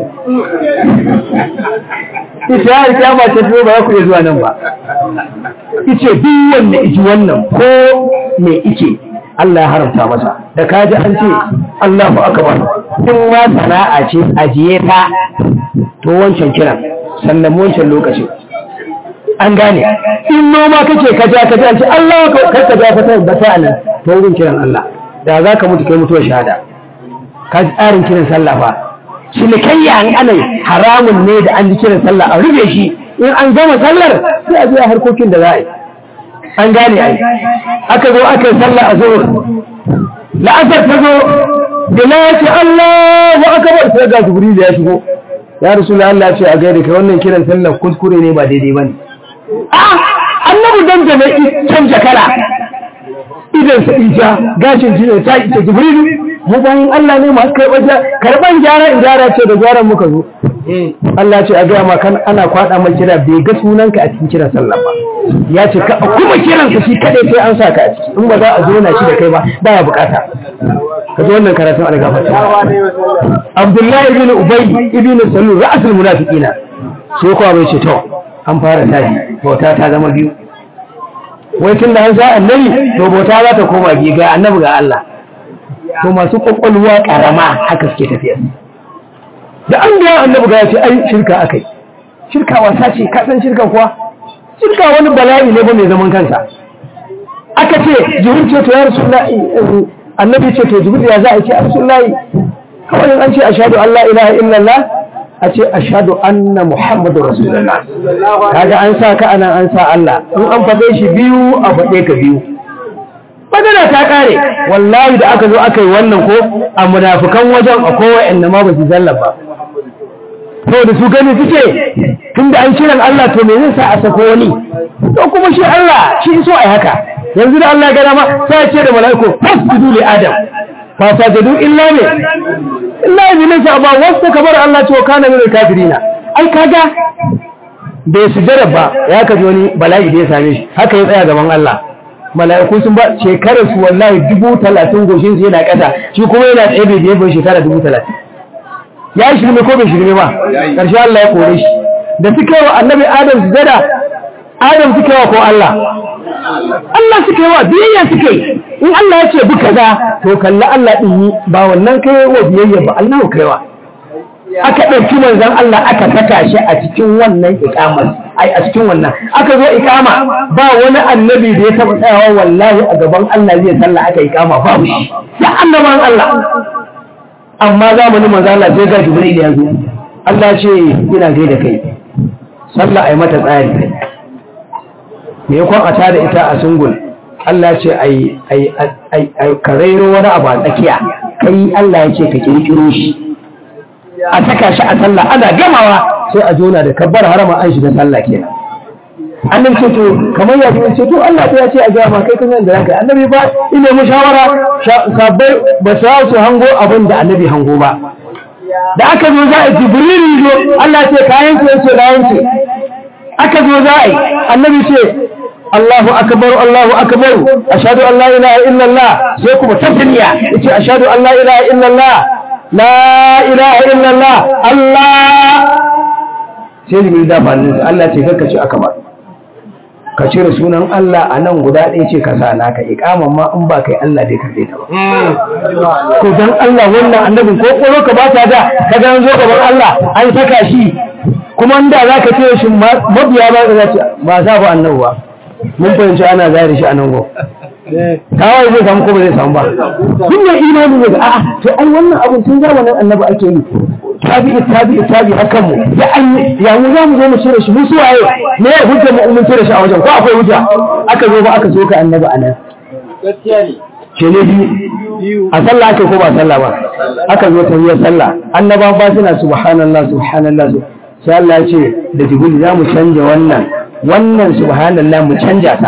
ita ya alkiyama ce ta zo ba za ku iya zuwa nan ba ice duk wanda iji wannan ko me ike Allah ya haramta masa da kaji an ce Allahu akbar in ma sana'a ce ajiye ta to wancan kiran sannan wancan lokacin an gane in noma kake kaja kaja an ce Allah ka ka ja fata da ta nan to wurin kiran Allah da za ka mutu kai mutuwar shahada ka ji tsarin kiran sallah fa cinikayya an ana haramun ne da an ji kiran sallah a rufe shi in an gama sallar sai a zuwa harkokin da za a yi an gane ai aka zo aka yi sallah a zuwa la'asar ta zo bila ya ce Allahu akbar sai ga Jibril ya shigo ya Rasulullah Allah ce a gaida kai wannan kiran sallah kuskure ne ba daidai bane ah annabi dan da mai canja kala idan sa ija gashin shi ne ta ita Jibril mu bayan Allah ne masu karɓar karɓar gyara in gyara ce da gyaran muka zo Allah ce a gaya ma kan ana kwaɗa mai kira bai ga sunanka a cikin kiran sallah ba ya ce ka kuma kiran ka shi kadai sai an sa ka a ciki in ba za a zo na shi da kai ba ba ya bukata ka zo wannan karatun an gafarta Abdullahi ibn Ubay ibn Salul ra'asul munafiqina sai kuwa bai ce to an fara tashi bauta ta zama biyu wai tun da an sa annabi to bauta za ta koma biyu ga annabi ga Allah to masu kwakwalwa karama haka suke tafiya da an ga annabi ga ya ce ai shirka akai shirka wasa ce ka san shirka kuwa shirka wani bala'i ne ba mai zaman kansa aka ce jibril ce to ya rasulullahi annabi ce to jibril ya za a ce a rasulullahi kawai an ce ashhadu an la ilaha illallah a ce ashhadu anna muhammadu rasulullah kaga an sa ka anan an sa Allah in an faɗe shi biyu a faɗe ka biyu magana ta kare wallahi da aka zo aka yi wannan ko a munafukan wajen a kowa inda ma ba su zallaba to da su gani suke tun da an kiran Allah to me zai sa a sako wani to kuma shi Allah shi so ai haka yanzu da Allah ya gada ma sai ya ce da mala'iku fasjudu li adam fa sajadu illa ne illa iblis ba wasu kabar Allah to kana min kafirina ai kaga bai sujada ba ya kaji wani bala'i da ya same shi haka ya tsaya gaban Allah mala'iku sun ba shekarar su wallahi dubu talatin goshin su yana ƙasa shi kuma yana tsaye bai biye bai shekara dubu talatin ya yi shirme ko bai shirme ba ƙarshe Allah ya kore shi da suka yi wa annabi adam su zada adam suka yi wa ko Allah Allah suka yi wa biyayya suka yi in Allah ya ce bi kaza to kalli Allah din yi ba wannan kai wa biyayya ba Allah kai wa aka ɗauki manzon Allah aka saka shi a cikin wannan ikamar ai a cikin wannan aka zo ikama ba wani annabi da ya taɓa tsayawa wallahi a gaban Allah zai sallah aka ikama babu shi ya annaban Allah amma zamanin manzon Allah sai ga Jibril ya zo Allah ce ina gaida kai sallah ai mata tsari me yakon a tada ita a sungul Allah ce ai ai ai karairo wani abu a tsakiya kai Allah ya ce ka kirkiro shi a saka shi a sallah ana gamawa sai a jona da kabbar harama an shiga sallah kenan annabi ce to kamar ya ce to Allah ya ce a gama kai kan da zaka annabi ba ina mu shawara sabbai ba su su hango abin da annabi hango ba da aka zo za a jibril zo Allah ce kayan ce yace da yanke aka zo za a yi annabi ce Allahu akbar Allahu akbar ashhadu an la ilaha illallah sai kuma tasniya yace ashhadu an la ilaha illallah la ilaha illallah Allah sai jibril da fannin Allah ce karka ce aka ba ka cire sunan Allah a nan guda ɗaya ce ka sa naka iqaman ma in ba kai Allah dai karbe ta ba ko dan Allah wannan annabin ko koro ka ba ta da ka ga zo gaban Allah an saka shi kuma inda zaka ce shi mabiya ba za ce ba sa ba annabi ba mun fahimci ana zari shi a nan go kawai zai samu ko ba zai samu ba kun ne imani ne a'a to ai wannan abun tun zamanin annabi ake yi tabi'i tabi'i tabi hakan mu ya an ya mu za mu zo mu cire shi mu su waye me ya hujja mu mun cire shi a wajen ko akwai hujja aka zo ba aka so ka annabi anan gaskiya ne ce ne biyu a sallah ake ko ba sallah ba aka zo ta yi sallah annaba ba suna subhanallah subhanallah sai Allah ya ce da jibril za mu canja wannan wannan subhanallah mu canja ta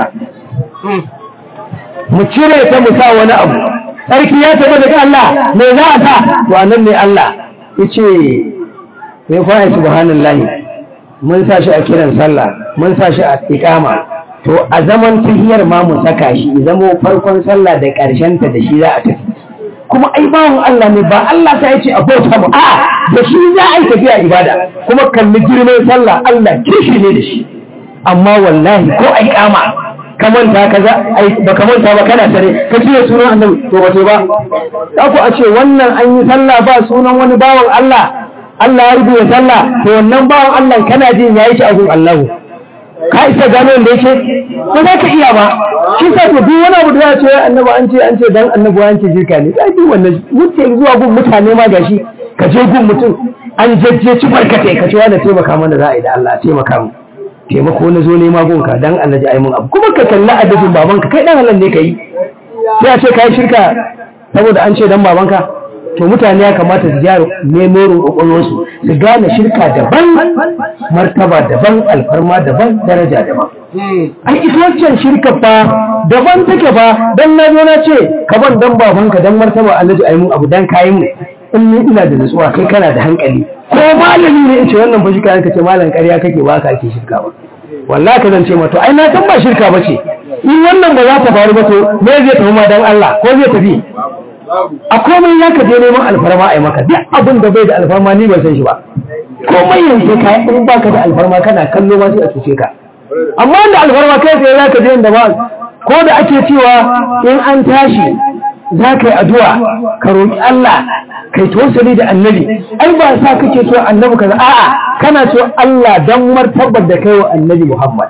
mu cire ta mu sa wani abu sarki ya taɓa daga Allah me za a sa to anan ne Allah yace me fa ai subhanallahi mun sa shi a kiran sallah mun sa shi a iqama to a zaman tahiyar ma mu saka shi zamo farkon sallah da karshen ta da shi za a tafi kuma ai bawon Allah ne ba Allah ta yace a bauta mu a da shi za a yi tafiya ibada kuma kalli girman sallah Allah kishi ne da shi amma wallahi ko ai kama ka manta kaza ai ba ka manta ba kana tare ka ce sunan annabi to ba to ba za ku a ce wannan an yi sallah ba sunan wani bawan Allah Allah ya rubuta sallah to wannan bawan Allah kana jin yayi shi a gun Allah ka isa gano da yake ba za ka iya ba shi sa to duk wani abu da ya ce annabi an ce an ce dan annabi an ce jirka ne sai duk wannan wuce zuwa gun mutane ma gashi ka je gun mutum an jajje ci barkatai ka ce wani taimaka mana za a yi da Allah taimaka mu taimako na zo nema gunka dan Allah ji mun abu kuma ka kalli adadin babanka kai dan Allah ne kai sai a ce kai shirka saboda an ce dan babanka to mutane ya kamata su gyara nemo roƙon su su gane shirka daban martaba daban alfarma daban daraja daban ai ita wancan shirka fa daban take fa dan na zo na ce ka ban dan babanka dan martaba Allah ji mun abu dan kayi mu in ni ina da nutsuwa kai kana da hankali ko malami ne in ce wannan ba shirka ka ce malam ƙarya kake ba ka ake shirka ba wallahi ka zance ma to ai na san ba shirka ba ce in wannan ba za ta faru ba to me zai tafi ma dan Allah ko zai tafi a komai ya ka je neman alfarma a yi maka duk abin da bai da alfarma ni ban san shi ba komai yanzu ka in baka da alfarma kana kallo ma sai a cuce ka amma da alfarma kai sai za ka je inda ba ko da ake cewa in an tashi za ka yi addu'a ka roƙi Allah kai tawassuli da annabi ai ba sa kake so annabi kaza a'a kana so Allah dan martabar da kai wa annabi Muhammad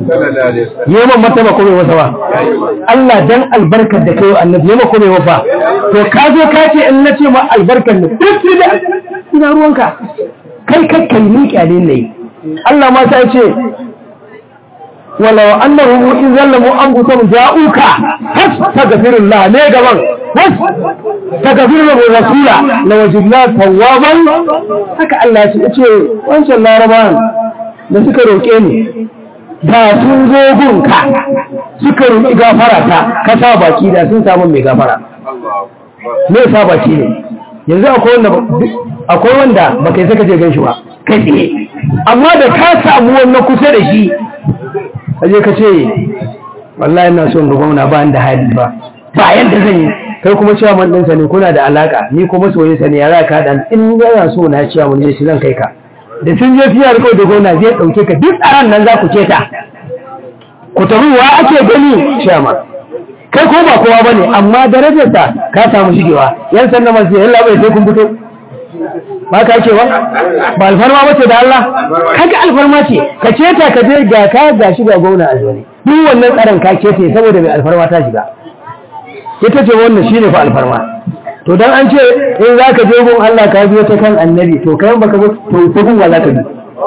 yawan martaba ko bai wasa ba Allah dan albarkar da kai wa annabi yawan ko bai wasa to ka zo ka ce in nace ma albarkar ne duk da ina ruwanka kai kakkai ni kyale ne Allah ma sai ce walau annahum in zallamu anfusahum ja'uka fastaghfirullah ne gaban fastaghfirullah rasula lawajidna tawwaban haka Allah ya ce wancan larabawan da suka roƙe ni da sun zo gunka suka roƙi gafara ta ka sa baki da sun samu mai gafara me sa baki ne yanzu akwai wanda akwai wanda baka yi saka je gan shi ba kai tsaye amma da ka samu wannan kusa da shi aje ka ce wallahi ina son ga gwamna ba da hali ba ba yanda zan yi kai kuma cewa man ɗinsa ne kuna da alaka ni kuma soyayya ne ya za ka dan in yana so na cewa mun je shi zan kai ka da sun je fiye da da gwamna zai ɗauke ka duk tsaron nan za ku ce ta ku taruwa ake gani ciyama kai ko ba kowa bane amma darajarsa ka samu shigewa yan sanda masu yalla bai sai kun fito ba ka ce ba ba alfarma bace da Allah kaga alfarma ce ka ce ta ka je ga ka ga shi ga gwamna a zone duk wannan tsaron ka ce saboda mai alfarma ta shiga ita ce wannan shine fa alfarma to dan an ce in zaka je gun Allah ka biyo ta kan annabi to kai baka zo to ta gun wa zaka bi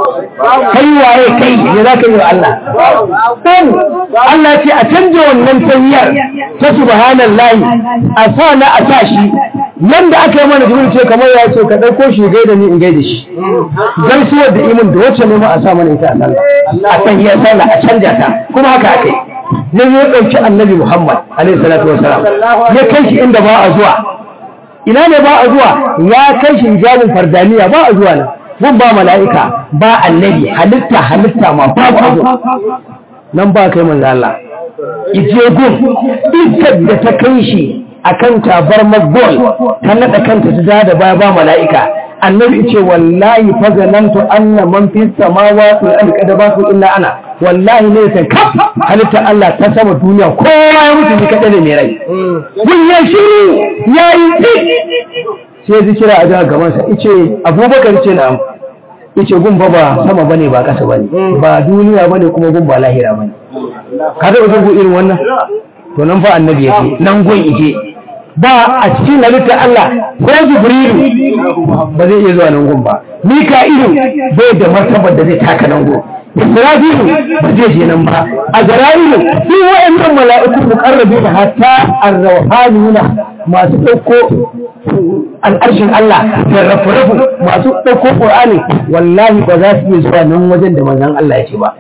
kai waye kai ne zaka yi wa Allah dan Allah ce a canja wannan tanyar ta subhanallahi a sa na a sa shi yanda aka yi mana jibril ce kamar ya ce ka dauko shi gaida ni in gaida shi gaisuwar da imin da wacce ne ma a sa mana ita a sallah a tanyar sallah a canja ta kuma haka akai ne ya dauki annabi Muhammad alaihi salatu wasalam ya kai shi inda ba a zuwa ina ne ba a zuwa ya kai shi hijabin fardaniya ba a zuwa nan mun ba mala'ika ba annabi halitta halitta ma babu a zuwa nan ba kai manzo Allah ije gun iskar da ta kai shi akan tabar magol ta nada kanta ta da baya ba mala'ika annabi ce wallahi fa zanantu anna man fi samawati wal ardi qad basu illa ana wallahi ne sai kaf halitta Allah ta sama duniya kowa ya mutu ni kada ne mai rai kun ya shiru yayi sai zikira a jihar gaban sa ice Abubakar ce na ice gun ba ba sama bane ba kasa bane ba duniya bane kuma gun ba lahira bane ka da uzu irin wannan to nan fa annabi yake nan gun ike ba a cikin halittar Allah ko Jibrilu ba zai iya zuwa nan gun ba Mika'ilu bai da martabar da zai taka nan gun Isra'ilu ba zai je nan ba Azra'ilu su wa'annan mala'iku muqarrabi da hatta ar-rawhaniyuna masu dauko al'arshin Allah da rafu-rafu masu dauko Qur'ani wallahi ba za su iya zuwa nan wajen da manzon Allah ya ce ba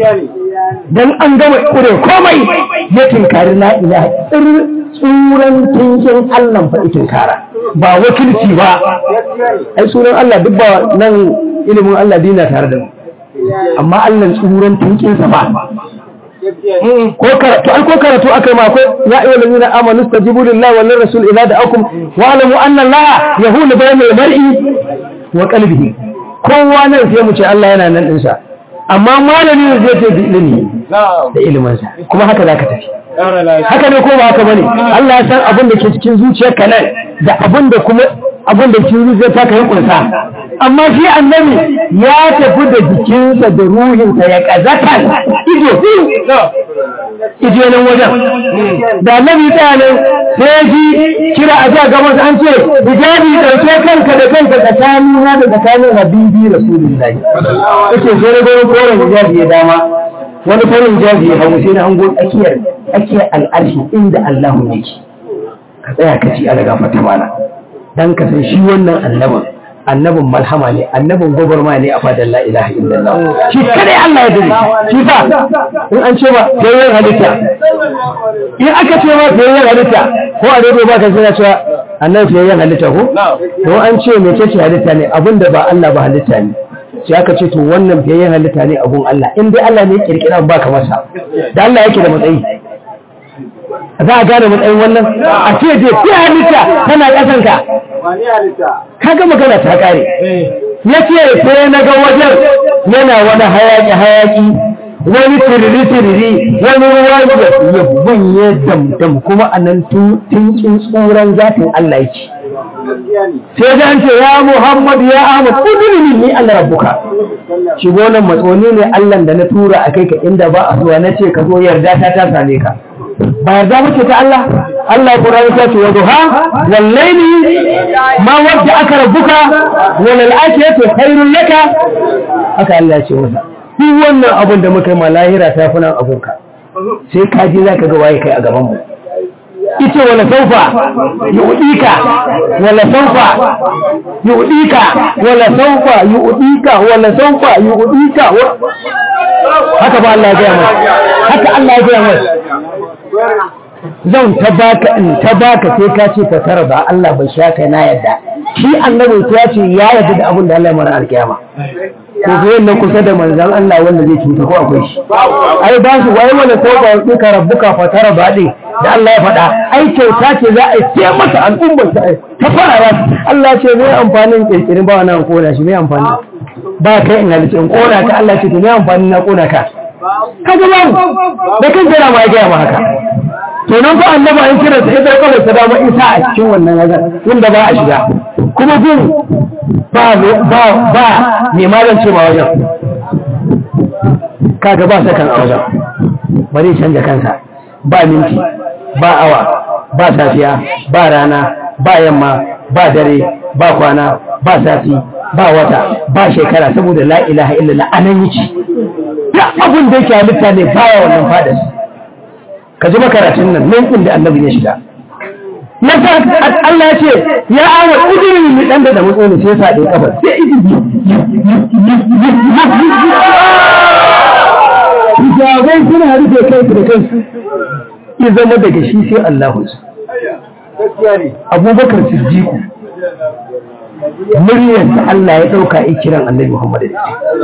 dan an gama kure komai ya tinkari la ilaha tsuran tinkin Allah fa tinkara ba wakilci ba ai sunan Allah duk ba nan ilimin Allah dina tare da mu amma Allah tsuran tinkin sa ba ko karatu ai ko karatu akai ma ko ya ayyuhal ladina amanu stajibu lillahi wal rasul idza da'akum wa alamu anna Allah yahulu bayna al-mar'i wa qalbihi kowa nan sai mu ce Allah yana nan din sa amma malami ne zai ce bi ilimi da iliminsa kuma haka za ka tafi haka ne ko ba haka bane Allah ya san abin da ke cikin zuciyarka nan da abin da kuma abin da cikin zuciyarka ka yi kunsa amma shi annabi ya tafi da jikinsa da ruhinsa ya kazata ido ido nan wajen da annabi ta nan sai ji kira a ja gaban an ce hijabi dauke kanka da kanka tsakanin na da tsakanin habibi rasulullahi yake sai da gurin koren hijabi ya dama wani farin hijabi ya hagu sai na hango tsakiyar tsakiyar al'arshi inda Allahu yake ka tsaya ka ci ala gafarta mana dan ka san shi wannan annabin annabin malhama ne annabin gwagwarma ne a fadar la ilaha illallah shi kadai Allah ya dare shi fa in an ce ba yayin halitta in aka ce ba yayin halitta ko a dai ba ka sai cewa annabi yayin halitta ko to an ce me ce halitta ne abinda ba Allah ba halitta ne sai aka ce to wannan yayin halitta ne abun Allah in dai Allah ne ya kirkira ba ka masa da Allah yake da matsayi za a gane matsayin wannan a ce je fi halitta tana ƙasanka ka ga magana ta ƙare ya ce sai na ga wajen yana wani hayaƙi hayaƙi wani tiriri tiriri wani ruwa ya bunye damdam kuma a nan tunkin tsoron zatin Allah yake sai da ce ya Muhammad ya Ahmad udrini ni Allah rabbuka shigo nan matsoni ne Allah da na tura a kai ka inda ba a zuwa na ce ka zo yarda ta ta same ka ba yarda muke ta Allah Allah Qur'ani ta ce wa duha wal layli ma wadda aka rabbuka wal akhiratu khairul laka haka Allah ya ce masa duk wannan abin da muka yi ma lahira ta fi nan abunka sai ka ji za ka ga waye kai a gaban mu ita wala saufa yu'dika wala saufa yu'dika wala saufa yu'dika wala saufa yu'dika haka ba Allah ya gaya mai haka Allah ya gaya mai zan ta baka in ta baka sai ka ce ka tara ba Allah bai sha kai na yadda shi annabi ya ce ya yarda da abin da Allah ya mara alkiyama ko zai nan kusa da manzan Allah wanda zai cuta ko akwai shi ai ba su wai wala sauka wa ka rabbuka fa tara ba din da Allah ya faɗa ai kyauta ce za a yi sai masa al'ummar ta ta fara Allah ce mai amfanin kirkirin ba wannan kona shi mai amfani ba kai in halice in kona ka Allah ce to mai amfani na kona ka ka ga ba da kan jira ma ya gaya ma haka to nan fa annaba an kira sa idan kawai ta dama isa a cikin wannan wajen inda ba a shiga kuma gun ba ba ba ne malam ce ma wajen kaga ba sakan a wajen bari canja kansa ba minti ba awa ba safiya ba rana ba yamma ba dare ba kwana ba sati ba wata ba shekara saboda la ilaha illallah anan yake duk abin da yake halitta ne baya wannan fadas ka ji makaratun nan nan inda annabi ya shiga na sa Allah ya ce ya awa ujirin mi dan da mutso ne sai sa da kabar sai idi Hijabai suna rufe kai da kansu ya zama daga shi sai Allahu Abubakar Siddiqu muryarsa Allah ya ɗauka ya kiran annabi Muhammad da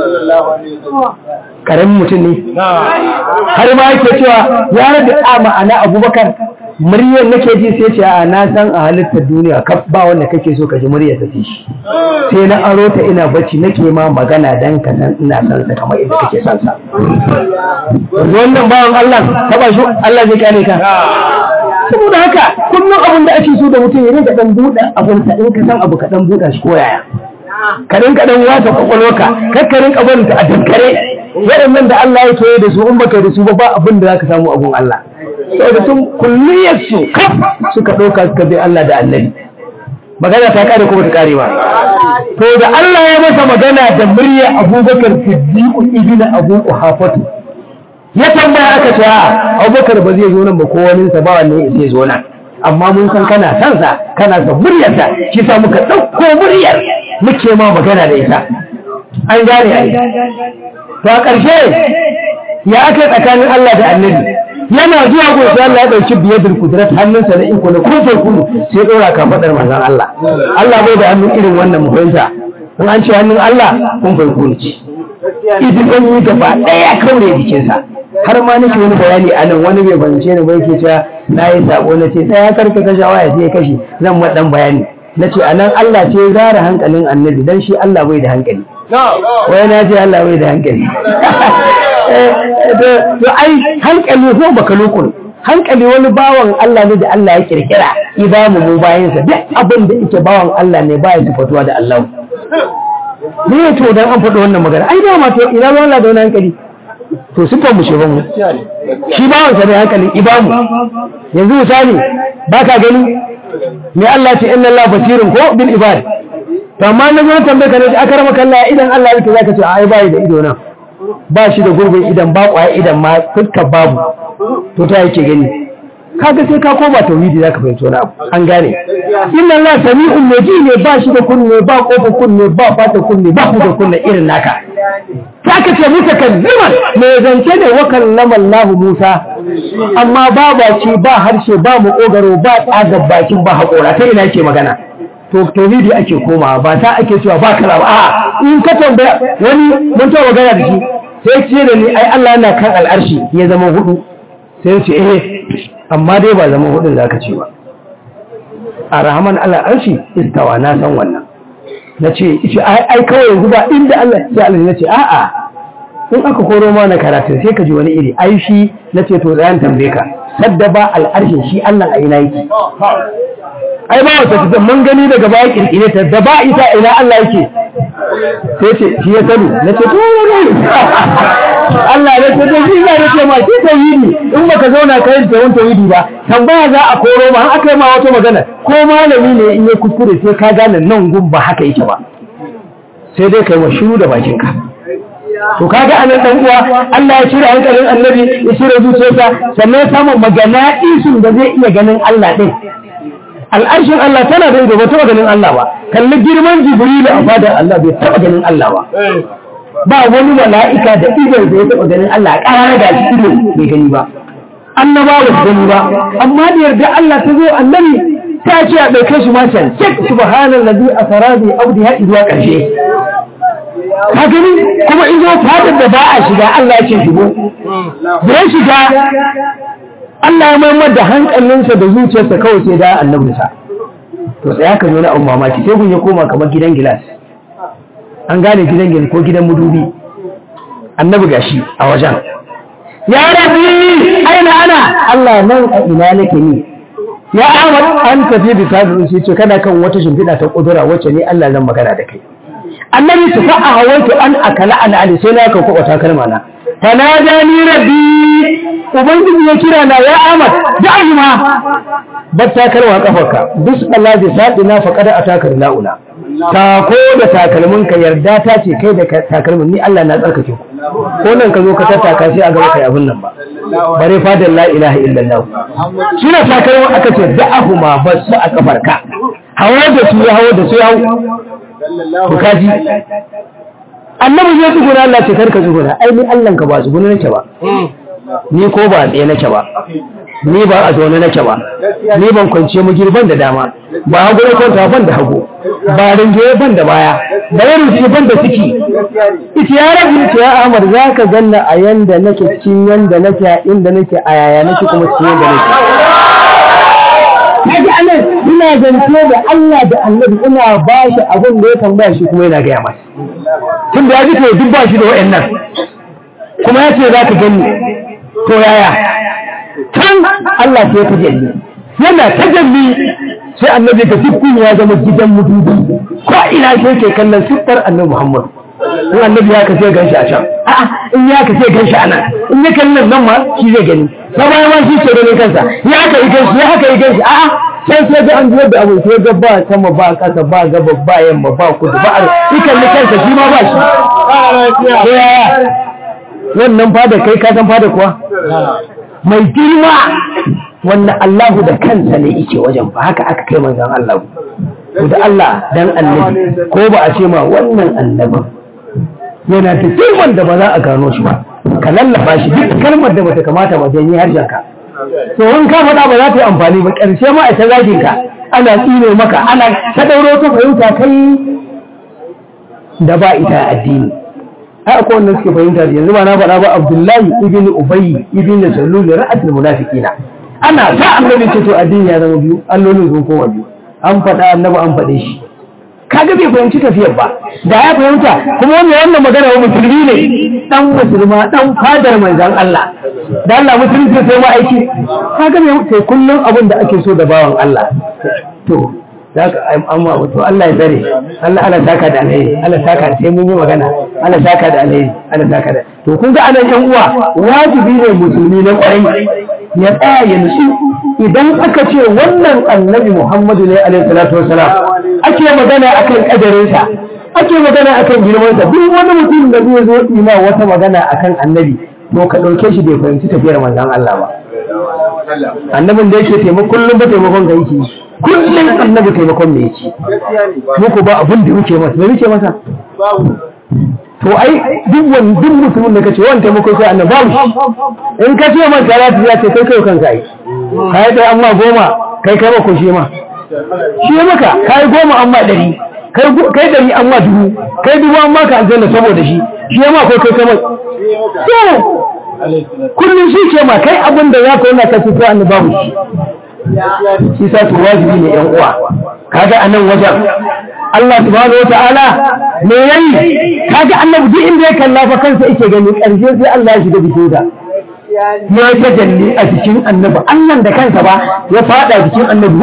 Karamin mutum ne. Har ma yake cewa ya rabe a ma'ana abubakar muryar nake ji sai ce a na san a halittar duniya kaf ba wanda kake so ka ji muryar ta shi. Sai na aro ta ina bacci nake ma magana dan ka san ina san sa kamar yadda kake san sa. Wannan bawan Allah taba shi Allah zai kare ka. saboda haka kullum abin da ake so da mutum ya rinka dan buɗe abin sa in ka san abu ka dan buɗa shi ko yaya ka rinka dan wata kwakwalwarka kar ka rinka barin ta a dankare waɗannan da Allah ya koyi da su in baka da su ba ba abin da zaka samu abun Allah saboda sun kulliyar su suka ɗauka suka bi Allah da Annabi magana ta kare kuma ta kare ba to da Allah ya masa magana da murya Abubakar Siddiq ibn Abu Quhafatu ya tambaya aka ce a abubakar ba zai zo nan ba ko wani sa ba wanne zai zo nan amma mun san kana san sa kana son muryar sa shi sa muka dauko muryar muke ma magana da ita an gane ai to a ƙarshe ya aka tsakanin Allah da Annabi yana zuwa gobe sai Allah ya dauki biyadul kudrat hannunsa na iko na kofar kudu sai dora ka fadar manzon Allah Allah bai da hannun irin wannan mu fahimta in an ce hannun Allah kun farko ce idan yi gaba ɗaya kaure jikinsa har ma nake wani bayani a nan wani bai bance ni bai ke cewa na yi sako na ce sai ya karka kashe waya sai ya kashe zan ma dan bayani na ce a nan Allah ce zara hankalin annabi dan shi Allah bai da hankali wai na ce Allah bai da hankali to ai hankali ko baka lokun hankali wani bawan Allah ne da Allah ya kirkira ibamu mu bayansa duk abin da yake bawan Allah ne baya sifatuwa da Allah ne to dan an faɗi wannan magana ai dama to ina ruwan Allah da wani hankali to sifar mu sheban mu shi bawan sa ne hankalin ibamu yanzu misali ba ka gani me Allah ce inna Allah basirun ko bil ibad to amma na zo tambaye ka ne aka rama kalla idan Allah yake zaka ce ai bai da ido nan ba shi da gurbin idan ba kwaya idan ma fuskar babu to ta yake gani kaga sai ka koma tauhidi zaka fahimci wani abu an gane inna Allah sami'un naji ne ba shi da kunne ba kofar kunne ba fata kunne ba ku da kunne irin naka saka ce muka kalliman mai zance ne wa kallama Allah Musa amma ba baki ba harshe ba makogaro ba tsagar bakin ba haƙora ta ina ke magana to tauhidi ake komawa ba ta ake cewa ba kala ba a in ka tambaya wani mun ta magana da shi sai ce da ni ai Allah yana kan al'arshi ya zama hudu sai ce eh amma dai ba zama hudun zaka ce ba a rahaman al'arshi istawa na san wannan na ce ce ai kawai yanzu ba inda Allah sai Allah ya ce a'a in aka koro ma na karatu sai ka ji wani iri ai shi na ce to zayan tambaye ka sadda ba al'arshin shi Allah a ina yake ai ba wata tafi mun gani daga baya kirkire ta da ba ita ina Allah yake sai ce shi ya sani na ce to ne Allah ne ce to shi ne ce ma shi tauhidi in baka zauna kai da wani tauhidi ba tambaya za a koro ma an aka yi ma wata magana ko malami ne in ya kuskure sai ka gane nan gun ba haka yake ba sai dai kai wa shiru da bakinka to kaga anan dan uwa Allah ya cire hankalin annabi ya cire zuciyarsa sannan ya samu magana isun da zai iya ganin Allah din al'arshin Allah tana da ido ba taɓa ganin Allah ba kalli girman jibrilu a fadar Allah bai taɓa ganin Allah ba ba wani mala'ika da idon da ya taɓa ganin Allah a ƙara da shi ido bai gani ba annaba ba su gani ba amma da yarda Allah ta zo annabi ta ce a ɗauke shi ma can cik subhanallazi asara bi abdi ha zuwa ƙarshe ka gani kuma in zo fadar da ba a shiga Allah ya ce shigo zai shiga Allah ya maimar da hankalinsa da zuciyarsa kawai sai da annabinsa to sai aka zo na abu mamaki sai kun ya koma kamar gidan gilas an gane gidan gilas ko gidan mudubi annabi gashi a wajen ya rabbi aina ana Allah nan a ina nake ni ya Ahmad an tafi bisa da shi ce kana kan wata shimfiɗa ta kudura wacce ne Allah zan magana da kai annabi su fa'a hawaitu an akala an ali sai na kan kwata kalma na tanadani rabbi ubangiji ya kira na ya Ahmad da'i ma bar takalma kafarka bis Allah zai sadi na faqada atakar launa ta ko da takalmin ka yarda ta ce kai da takalmin ni Allah na tsarkake ku ko nan ka zo ka tattaka sai a gaba kai abin nan ba bare fadar la ilaha illallah shi na takalmin aka ce da'ahu ma basu a kafarka hawa da su ya hawa da su ya ku kaji annabi zai tsuguna Allah ce karka tsuguna ai ni Allah ka ba tsuguna nake ba ni ko ba tsaye nake ba ni ba a zaune nake ba ni ban kwance mu girban da dama ba hagu na kwanta ban da hagu ba rinjaye ban da baya ba ya rufe ban da ciki ita ya rabu ita ya amar za ka ganna a yanda nake cikin yanda nake a inda nake a yaya nake kuma cikin yanda nake kaji anan ina zance da Allah da annabi ina ba shi abin da ya tambaya shi kuma yana gaya masa tun da ya ji to duk ba shi da wa'annan kuma ya ce za ka gani to yaya can Allah sai ta jalli yana ta jalli sai annabi ga dukkan ya zama gidan mudubi ko ina sai ke kallon siffar annabi Muhammad in annabi ya kace gan shi a can a'a in ya kace gan shi a nan in ya kallon nan ma shi zai gani sai bayan ma shi ce ganin kansa ya aka yi ganshi ya aka yi ganshi a'a sai sai ga an da abu sai ga ba sama ba kasa ba gaba ba yamma ba kudu ba arewa kalli kansa shi ma ba shi wannan fada kai ka san fada kuwa mai girma wannan Allahu da kansa ne yake wajen ba haka aka kai manzon Allah ku da Allah dan annabi ko ba a ce ma wannan annabin yana da girman da ba za a gano shi ba ka lallaba shi duk kalmar da bata kamata ba janye harshen ka to in ka faɗa ba za ta yi amfani ba ƙarshe ma a ta zagin ka ana tsine maka ana ta ɗauro ta fahimta kai da ba ita addini ai akwai wanda suke fahimta da yanzu ba na faɗa ba Abdullahi ibn Ubay ibn Salul ra'atul munafiqina ana sa annabi ce to addini ya zama biyu allolin sun koma biyu an faɗa annabi an faɗe shi kaga bai fahimci tafiyar ba da ya fahimta kuma wannan wannan magana wa musulmi ne dan musulma dan fadar manzon Allah da Allah musulunci sai ma aiki kaga bai sai kullum abin da ake so da bawan Allah to zaka amma to Allah ya tsare Allah Allah saka da alheri Allah saka sai mun yi magana Allah saka da alheri Allah saka da to kun ga anan yan uwa wajibi ne musulmi na kwarai ya tsaya ya nutsu idan aka ce wannan annabi Muhammadu ne alaihi salatu wasalam ake magana akan kadarinsa ake magana akan girmansa duk wani mutum da zai zo ima wata magana akan annabi to ka ɗauke shi bai fahimci tafiyar manzon Allah ba annabin da yake taimako kullum ba taimakon ga yake kullum annabi taimakon me yake muku ba abin da muke masa me muke masa to ai duk wani duk mutumin da kace wani taimako sai annabi babu in ka ce man salatu ya ce kai kai kanka ai kai kai amma goma kai kai ko shi ma shi maka kai goma amma ɗari kai ɗari amma dubu kai dubu amma ka aljanna saboda shi shi ma kai kai kai to kullum shi ce ma kai abin da za ka yana ka fito annabi babu shi shi sa su wajibi ne yan uwa kaga anan wajen Allah subhanahu wata'ala me yayi kaga annabi duk inda ya kalla fa kansa yake gani karshe sai Allah ya shiga jikin sa ya tajalli a jikin annabi Allah da kansa ba ya fada jikin annabi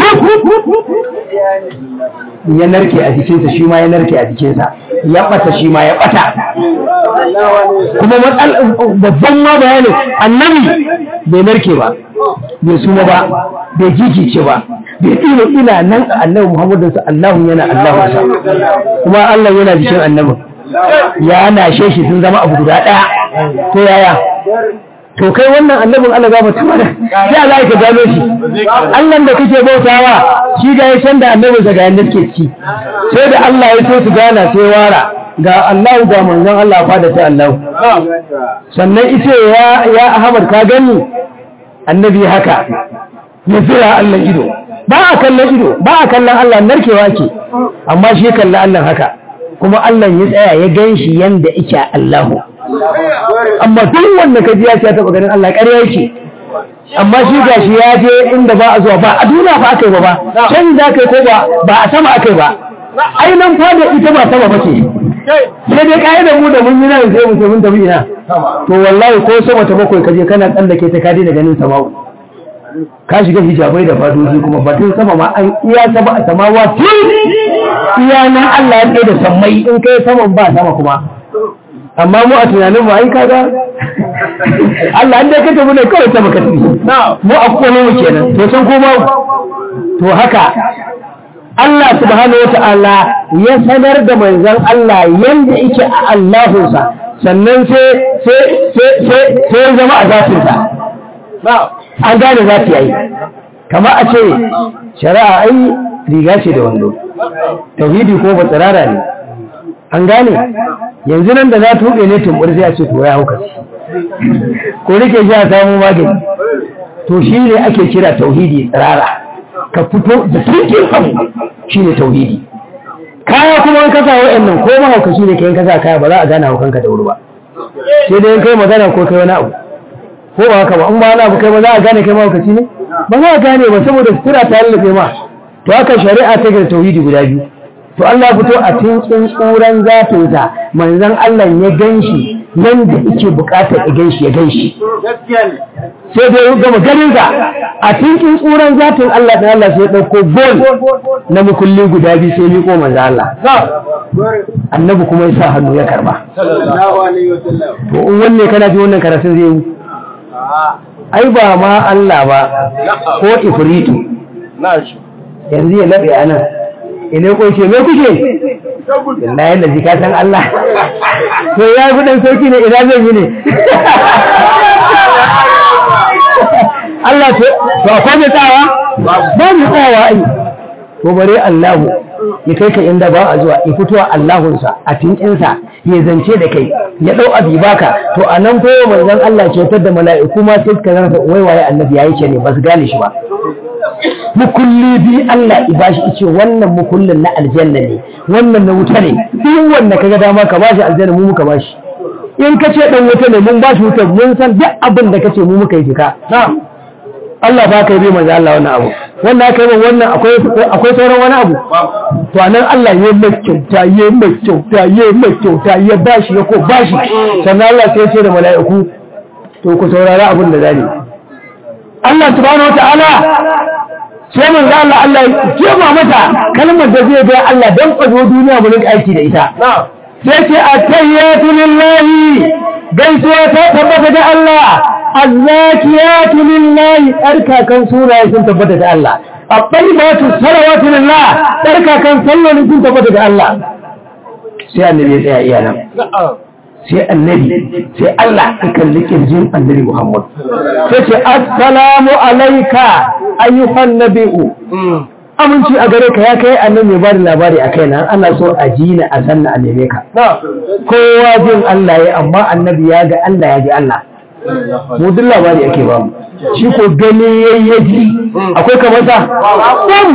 ya narke a jikinsa shi ma ya narke a jikinsa ya bata shi ma ya bata kuma babban ma bayani annabi bai narke ba bai suma ba bai jijice ba bai tsino ina nan a annabi muhammadu sa allahu yana allahu sa kuma allah yana jikin annabin ya nashe shi sun zama abu guda ɗaya to yaya to kai wannan annabin Allah ga mutum da sai Allah ya gano shi Allah da kake bautawa shi ga ya san da annabin sa ga yanda ke ci sai da Allah ya so su gana sai wara ga Allah ga manzon Allah fa da ta Allah sannan ita ya ya Ahmad ka gani annabi haka ya zira Allah ido ba a kallon ido ba a kallon Allah narkewa ke amma shi kallon Allah haka kuma Allah ya tsaya ya ganshi yanda yake Allahu amma duk wanda ka ji ya ce ya taba ganin Allah ƙarya yake amma shi gashi ya je inda ba a zuwa ba a duniya ba aka yi ba ba can da kai ko ba ba a sama aka yi ba ai nan fada ita ba sama ba ce sai dai kai da mu da mun yi nan sai mu ce mun tafi ina to wallahi ko sama ta bakwai kaje kana tsallake ta ka daina ganin sama'u ka shiga hijabai da fadoji kuma batun sama ma an iya sama a samawa tun iya nan Allah ya tsaye da sammai in kai saman ba sama kuma amma mu a tunanin mu ai kaga Allah an dai ka tafi ne kawai ta baka tafi mu a kwano mu kenan to san ko to haka Allah subhanahu wata'ala ya sanar da manzon Allah yanda yake a Allahunsa sannan sai sai sai sai zama a zafinsa an gane za ta yi kama a ce shari'a ai riga ce da wando tauhidi ko ba tsirara ne an gane yanzu nan da za ta huɗe ne tumbur sai a ce to ya hauka ko rike shi a samun magani to shi ne ake kira tauhidi tsirara ka fito da tuke kan shi ne tauhidi kaya kuma an kasa wa'annan ko mahaukaci ne kayan kasa kaya ba za a gane haukanka da wuri ba sai dai kai magana ko kai wani abu ko ba haka ba in ba wani abu kai ba za a gane kai mahaukaci ne ba za a gane ba saboda sutura ta lallabe ma to haka shari'a ta gina tauhidi guda biyu to Allah fito a tinkin tsuran zatinsa manzon Allah ya ganshi yanda yake bukatar ya ganshi ya ganshi sai da ya gama ganin sa a tinkin tsuran zatin Allah da Allah sai ya dauko gol na mukulli guda biyu sai miko manzon Allah annabi kuma ya sa hannu ya karba to in wanne kana ji wannan karatun zai yi ai ba ma Allah ba ko ifritu yanzu ya labe anan ina ko ce me kuke ina yanda ji ka san Allah to ya fi dan sauki ne ina zan yi ne Allah to to akwai mai tsawa ba mu tsawa ai to bare Allah ya kai ka inda ba a zuwa ya fito a Allahunsa a tinkinsa ya zance da kai ya dau abi baka to a nan koyo manzon Allah kyautar da mala'iku ma sai ka rasa wai waye annabi yayi ke ne ba su gane shi ba mukulli bi Allah i bashi ice wannan mukullin na aljanna ne wannan na wuta ne duk wanda kaga dama ka bashi aljanna mu muka bashi in ka ce dan wuta ne mun bashi wuta mun san duk abin da kace mu muka yi jika Allah ba ka yi bai manzo Allah wannan abu wannan aka yi wannan akwai akwai sauran wani abu to anan Allah ya mai kyauta ya mai kyauta ya mai kyauta ya bashi ya ko bashi sannan Allah sai ya ce da mala'iku to ku saurara abin da zani Allah subhanahu wataala sai mun ga Allah Allah jema mata kalmar da zai ga Allah dan kwazo duniya mu rinka aiki da ita sai ce at-tayyatu lillahi gaisuwa ta tabbata da Allah الزاكيات لله أركا كان سورة يكون تبتك الله الطيبات الصلوات لله أركا كان صلوا يكون تبتك الله سي النبي يا إيانا سي النبي سي الله يكلك الجن النبي محمد سي السلام عليك أيها النبي aminci a gare ka ya kai annan mai bada labari a kaina ana so a ji na a sanna a neme ka kowa jin Allah ya amma annabi ya ga Allah ya ji Allah mu duk labari ake ba mu shi ko gani yayyaji akwai kamar sa bam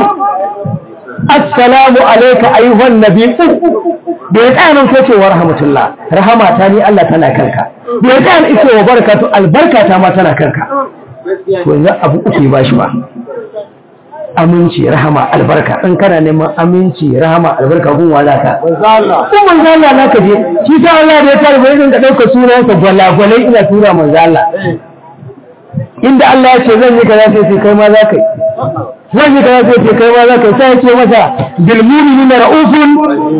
assalamu alayka ayyuhan nabi da ya tsaya nan sai ce wa rahmatullah rahama ta ni Allah tana kanka da ya tsaya ita wa barakatu albarka ta ma tana kanka to yanzu abu uku ba shi ba aminci rahama albarka in kana neman aminci rahama albarka gun wala ka kun manzo Allah na ka je shi sa Allah da ya tare bai dinga dauka sunan sa gwalagwalai ina tura manzo Allah inda Allah ya ce zan yi kaza sai kai ma za ka yi zan yi kaza sai kai ma za ka yi sai ya ce masa bil mu'minina ra'ufun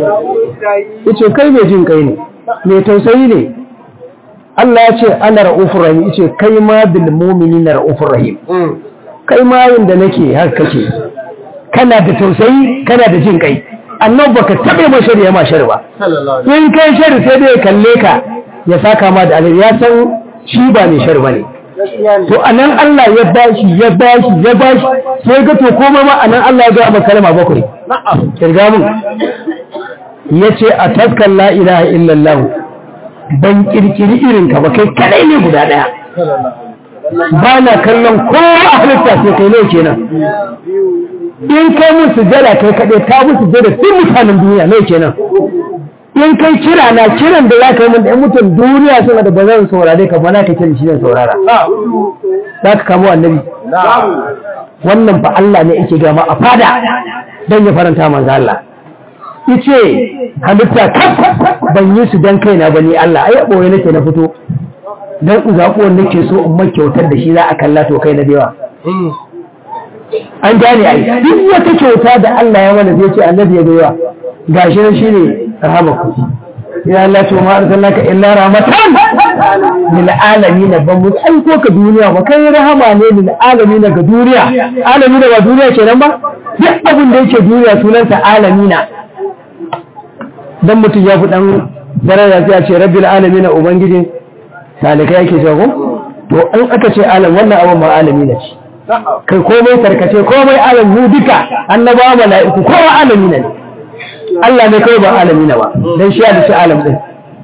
yace kai mai jin kai ne mai tausayi ne Allah ya ce ana ra'ufur rahim yace kai ma bil mu'minina ra'ufur rahim kai ma yin da nake har kake kana da tausayi kana da jin kai annabi baka taɓa mai shari ya ma shari ba in kai shari sai dai ya kalle ka ya saka ma da alheri ya san shi ba mai shari ba ne to anan Allah ya bashi ya bashi ya bashi sai ga to komai ma anan Allah ya ga maka kalma bakwai kirga mun yace a taskan la ilaha illallah ban kirkiri irin ka ba kai kadai ne guda daya ba na kallon kowa halitta sai kai ne kenan in kai musu jada kai kadai ta musu jada duk mutanen duniya ne kenan in kai kira na kiran da za ka yi mun da mutum duniya suna da ba zan saurare ka ba na ka kira shi ne saurara za ka kamo annabi wannan fa Allah ne yake gama a fada don ya faranta manzo Allah ice halitta kaf ban yi su dan kaina ba ni Allah ai boye nake na fito dan zakuwan nake so in mai kyautar da shi za a kalla to kai na dewa an gane ai duk wata kyauta da Allah ya mana zai ce annabi ya dewa gashi nan shine rahamaku ya Allah to ma arsalnaka illa rahmatan lil alamin ban mu aiko ka duniya ba kai rahama ne lil alamin ga duniya alamin ba duniya kenan ba duk abin da yake duniya sunansa alamina dan mutum ya fi dan daraja sai ya ce rabbil alamin ubangijin talika yake cewa ko to an aka ce alam wannan abin ma alamina ce kai komai tarkace komai alam mu duka annabawa mala'iku kowa alamina ne Allah ne kawai ba alamina ba dan shi ya dace alam din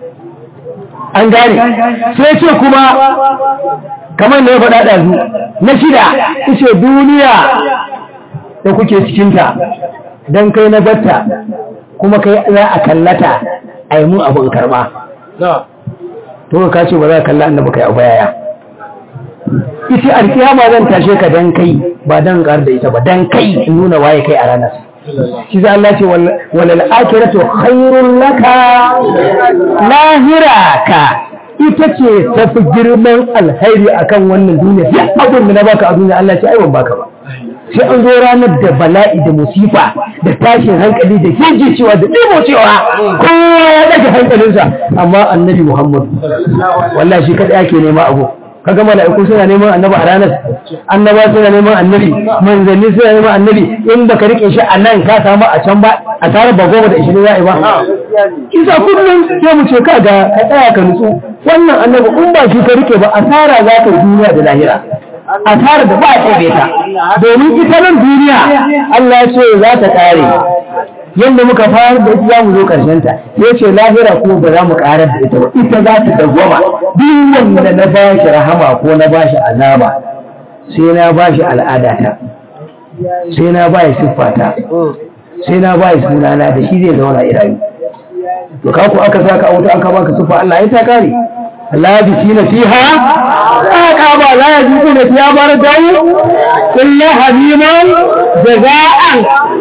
an gane sai ce kuma kamar da ya faɗa ɗazu na shida ce duniya da kuke cikinta don kai na batta kuma kai za a kallata a yi mun abin karɓa to ka ce ba za a kalla annaba kai abu yaya ita alkiyama zan tashe ka dan kai ba dan ƙar da ita ba dan kai in nuna waye kai a ranar shi za Allah ce walal akiratu khairun laka lahira ka ita ce tafi girman alhairi akan wannan duniya sai abin da na baka a duniya Allah ce ai ban baka ba sai an zo ranar da bala'i da musifa da tashin hankali da keji cewa da ɗimo cewa kowa ya daga hankalinsa amma annabi Muhammad wallahi shi kadai ake nema abu kaga mala'iku suna neman annabi a ranar annaba suna neman annabi manzanni suna neman annabi in baka rike shi a nan ka samu a can ba a tare ba goma da ishirin za'i ba kisa kullum sai mu ce kaga ka tsaya ka nutsu wannan annabi in ba shi ka rike ba asara za ka duniya da lahira asara da ba a tsebe ta domin ita nan duniya Allah ya ce za ta kare yadda muka fara da ita za mu zo ƙarshen ta sai ce lahira ko ba za mu ƙarar da ita ba ita za ta dawwama duk wanda na ba shi rahama ko na ba shi azaba sai na ba shi al'adata sai na ba shi siffata sai na ba shi sunana da shi zai zauna irayu to ka ku aka saka a wuta aka baka siffa Allah ya ta kare labisina fiha aka ba la yajiduna fiha baradahu illa hamiman jaza'an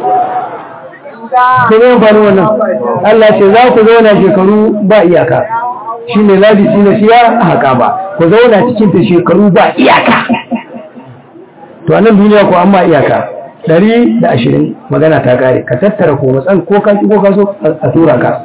ku zo bani wannan Allah ce za ku zauna shekaru ba iyaka shi ne labisi na siya a haka ba ku zauna cikin ta shekaru ba iyaka to a nan duniya ko amma iyaka ɗari da ashirin magana ta kare ka tattara ko matsan ko ka ko ka so a tura ka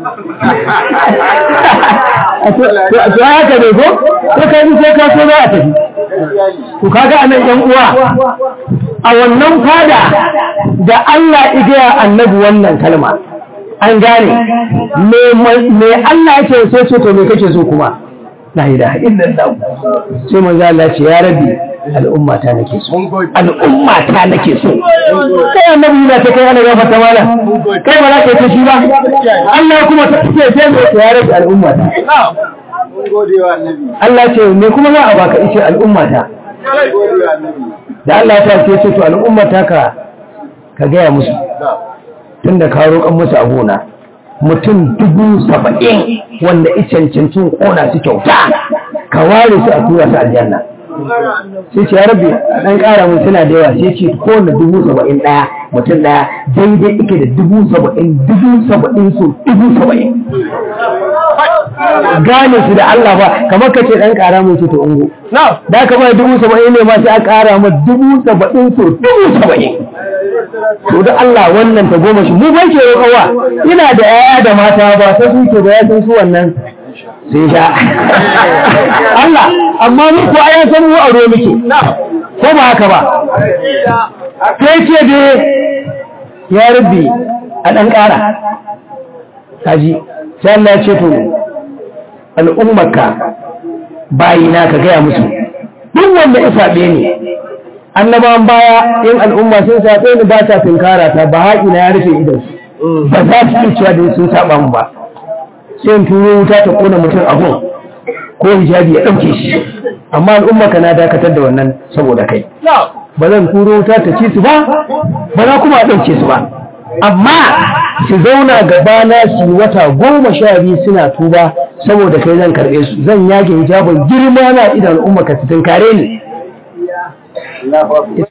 to haka ne ko ko ka yi sai ka so za a tafi to kaga anan yan uwa a wannan fada da Allah igaya annabi wannan kalma an gane me Allah yake so ce to me kake so kuma la ilaha illallah sai manzo Allah ce ya rabbi al'umma ta nake so al'umma ta nake so kai annabi yana ta kai ana gafa ta mala kai ba za ka yi shi ba Allah kuma ta ce sai me ya rabbi al'umma ta Allah ce me kuma za a baka ice al'umma ta da Allah ta ce ce to al'umma ta ka ka gaya musu tunda ka roƙan musu a gona mutum dubu saba'in wanda icancancin ƙona su kyauta ka ware su a tura su aljanna sai ce ya rabe a ɗan ƙara mun suna da yawa sai ce kowane dubu saba'in ɗaya mutum ɗaya daidai ike da dubu saba'in dubu saba'in su dubu saba'in gane su da Allah ba kamar ka ce ɗan ƙara mun su to ungo da ka bai dubu saba'in ne ma sai an ƙara ma dubu saba'in su dubu saba'in to da Allah wannan ta goma shi mu bai ke roƙawa ina da 'ya'ya da mata ba ta suke da ya san su wannan sai sha Allah amma mu ko ayan san mu aro muke ko ba haka ba sai ce dai ya rabbi a ɗan ƙara kaji sai Allah ya ce to al'ummarka bayina ka gaya musu duk wanda ya saɓe ni annabawan baya in al'umma sun saɓe ni ba ta tunkara ta ba haƙi na ya rufe idan ba za su iya cewa da sun saɓa mu ba sai in turo wuta ta ƙona mutum a gun ko hijabi ya ɗauke shi amma al'ummarka na dakatar da wannan saboda kai ba zan turo wuta ta ci su ba ba za kuma a ɗauke su ba amma su zauna gabana su wata goma sha biyu suna tuba saboda kai zan karɓe su zan yage hijabin girma na idan al'umma ka su tunkare ni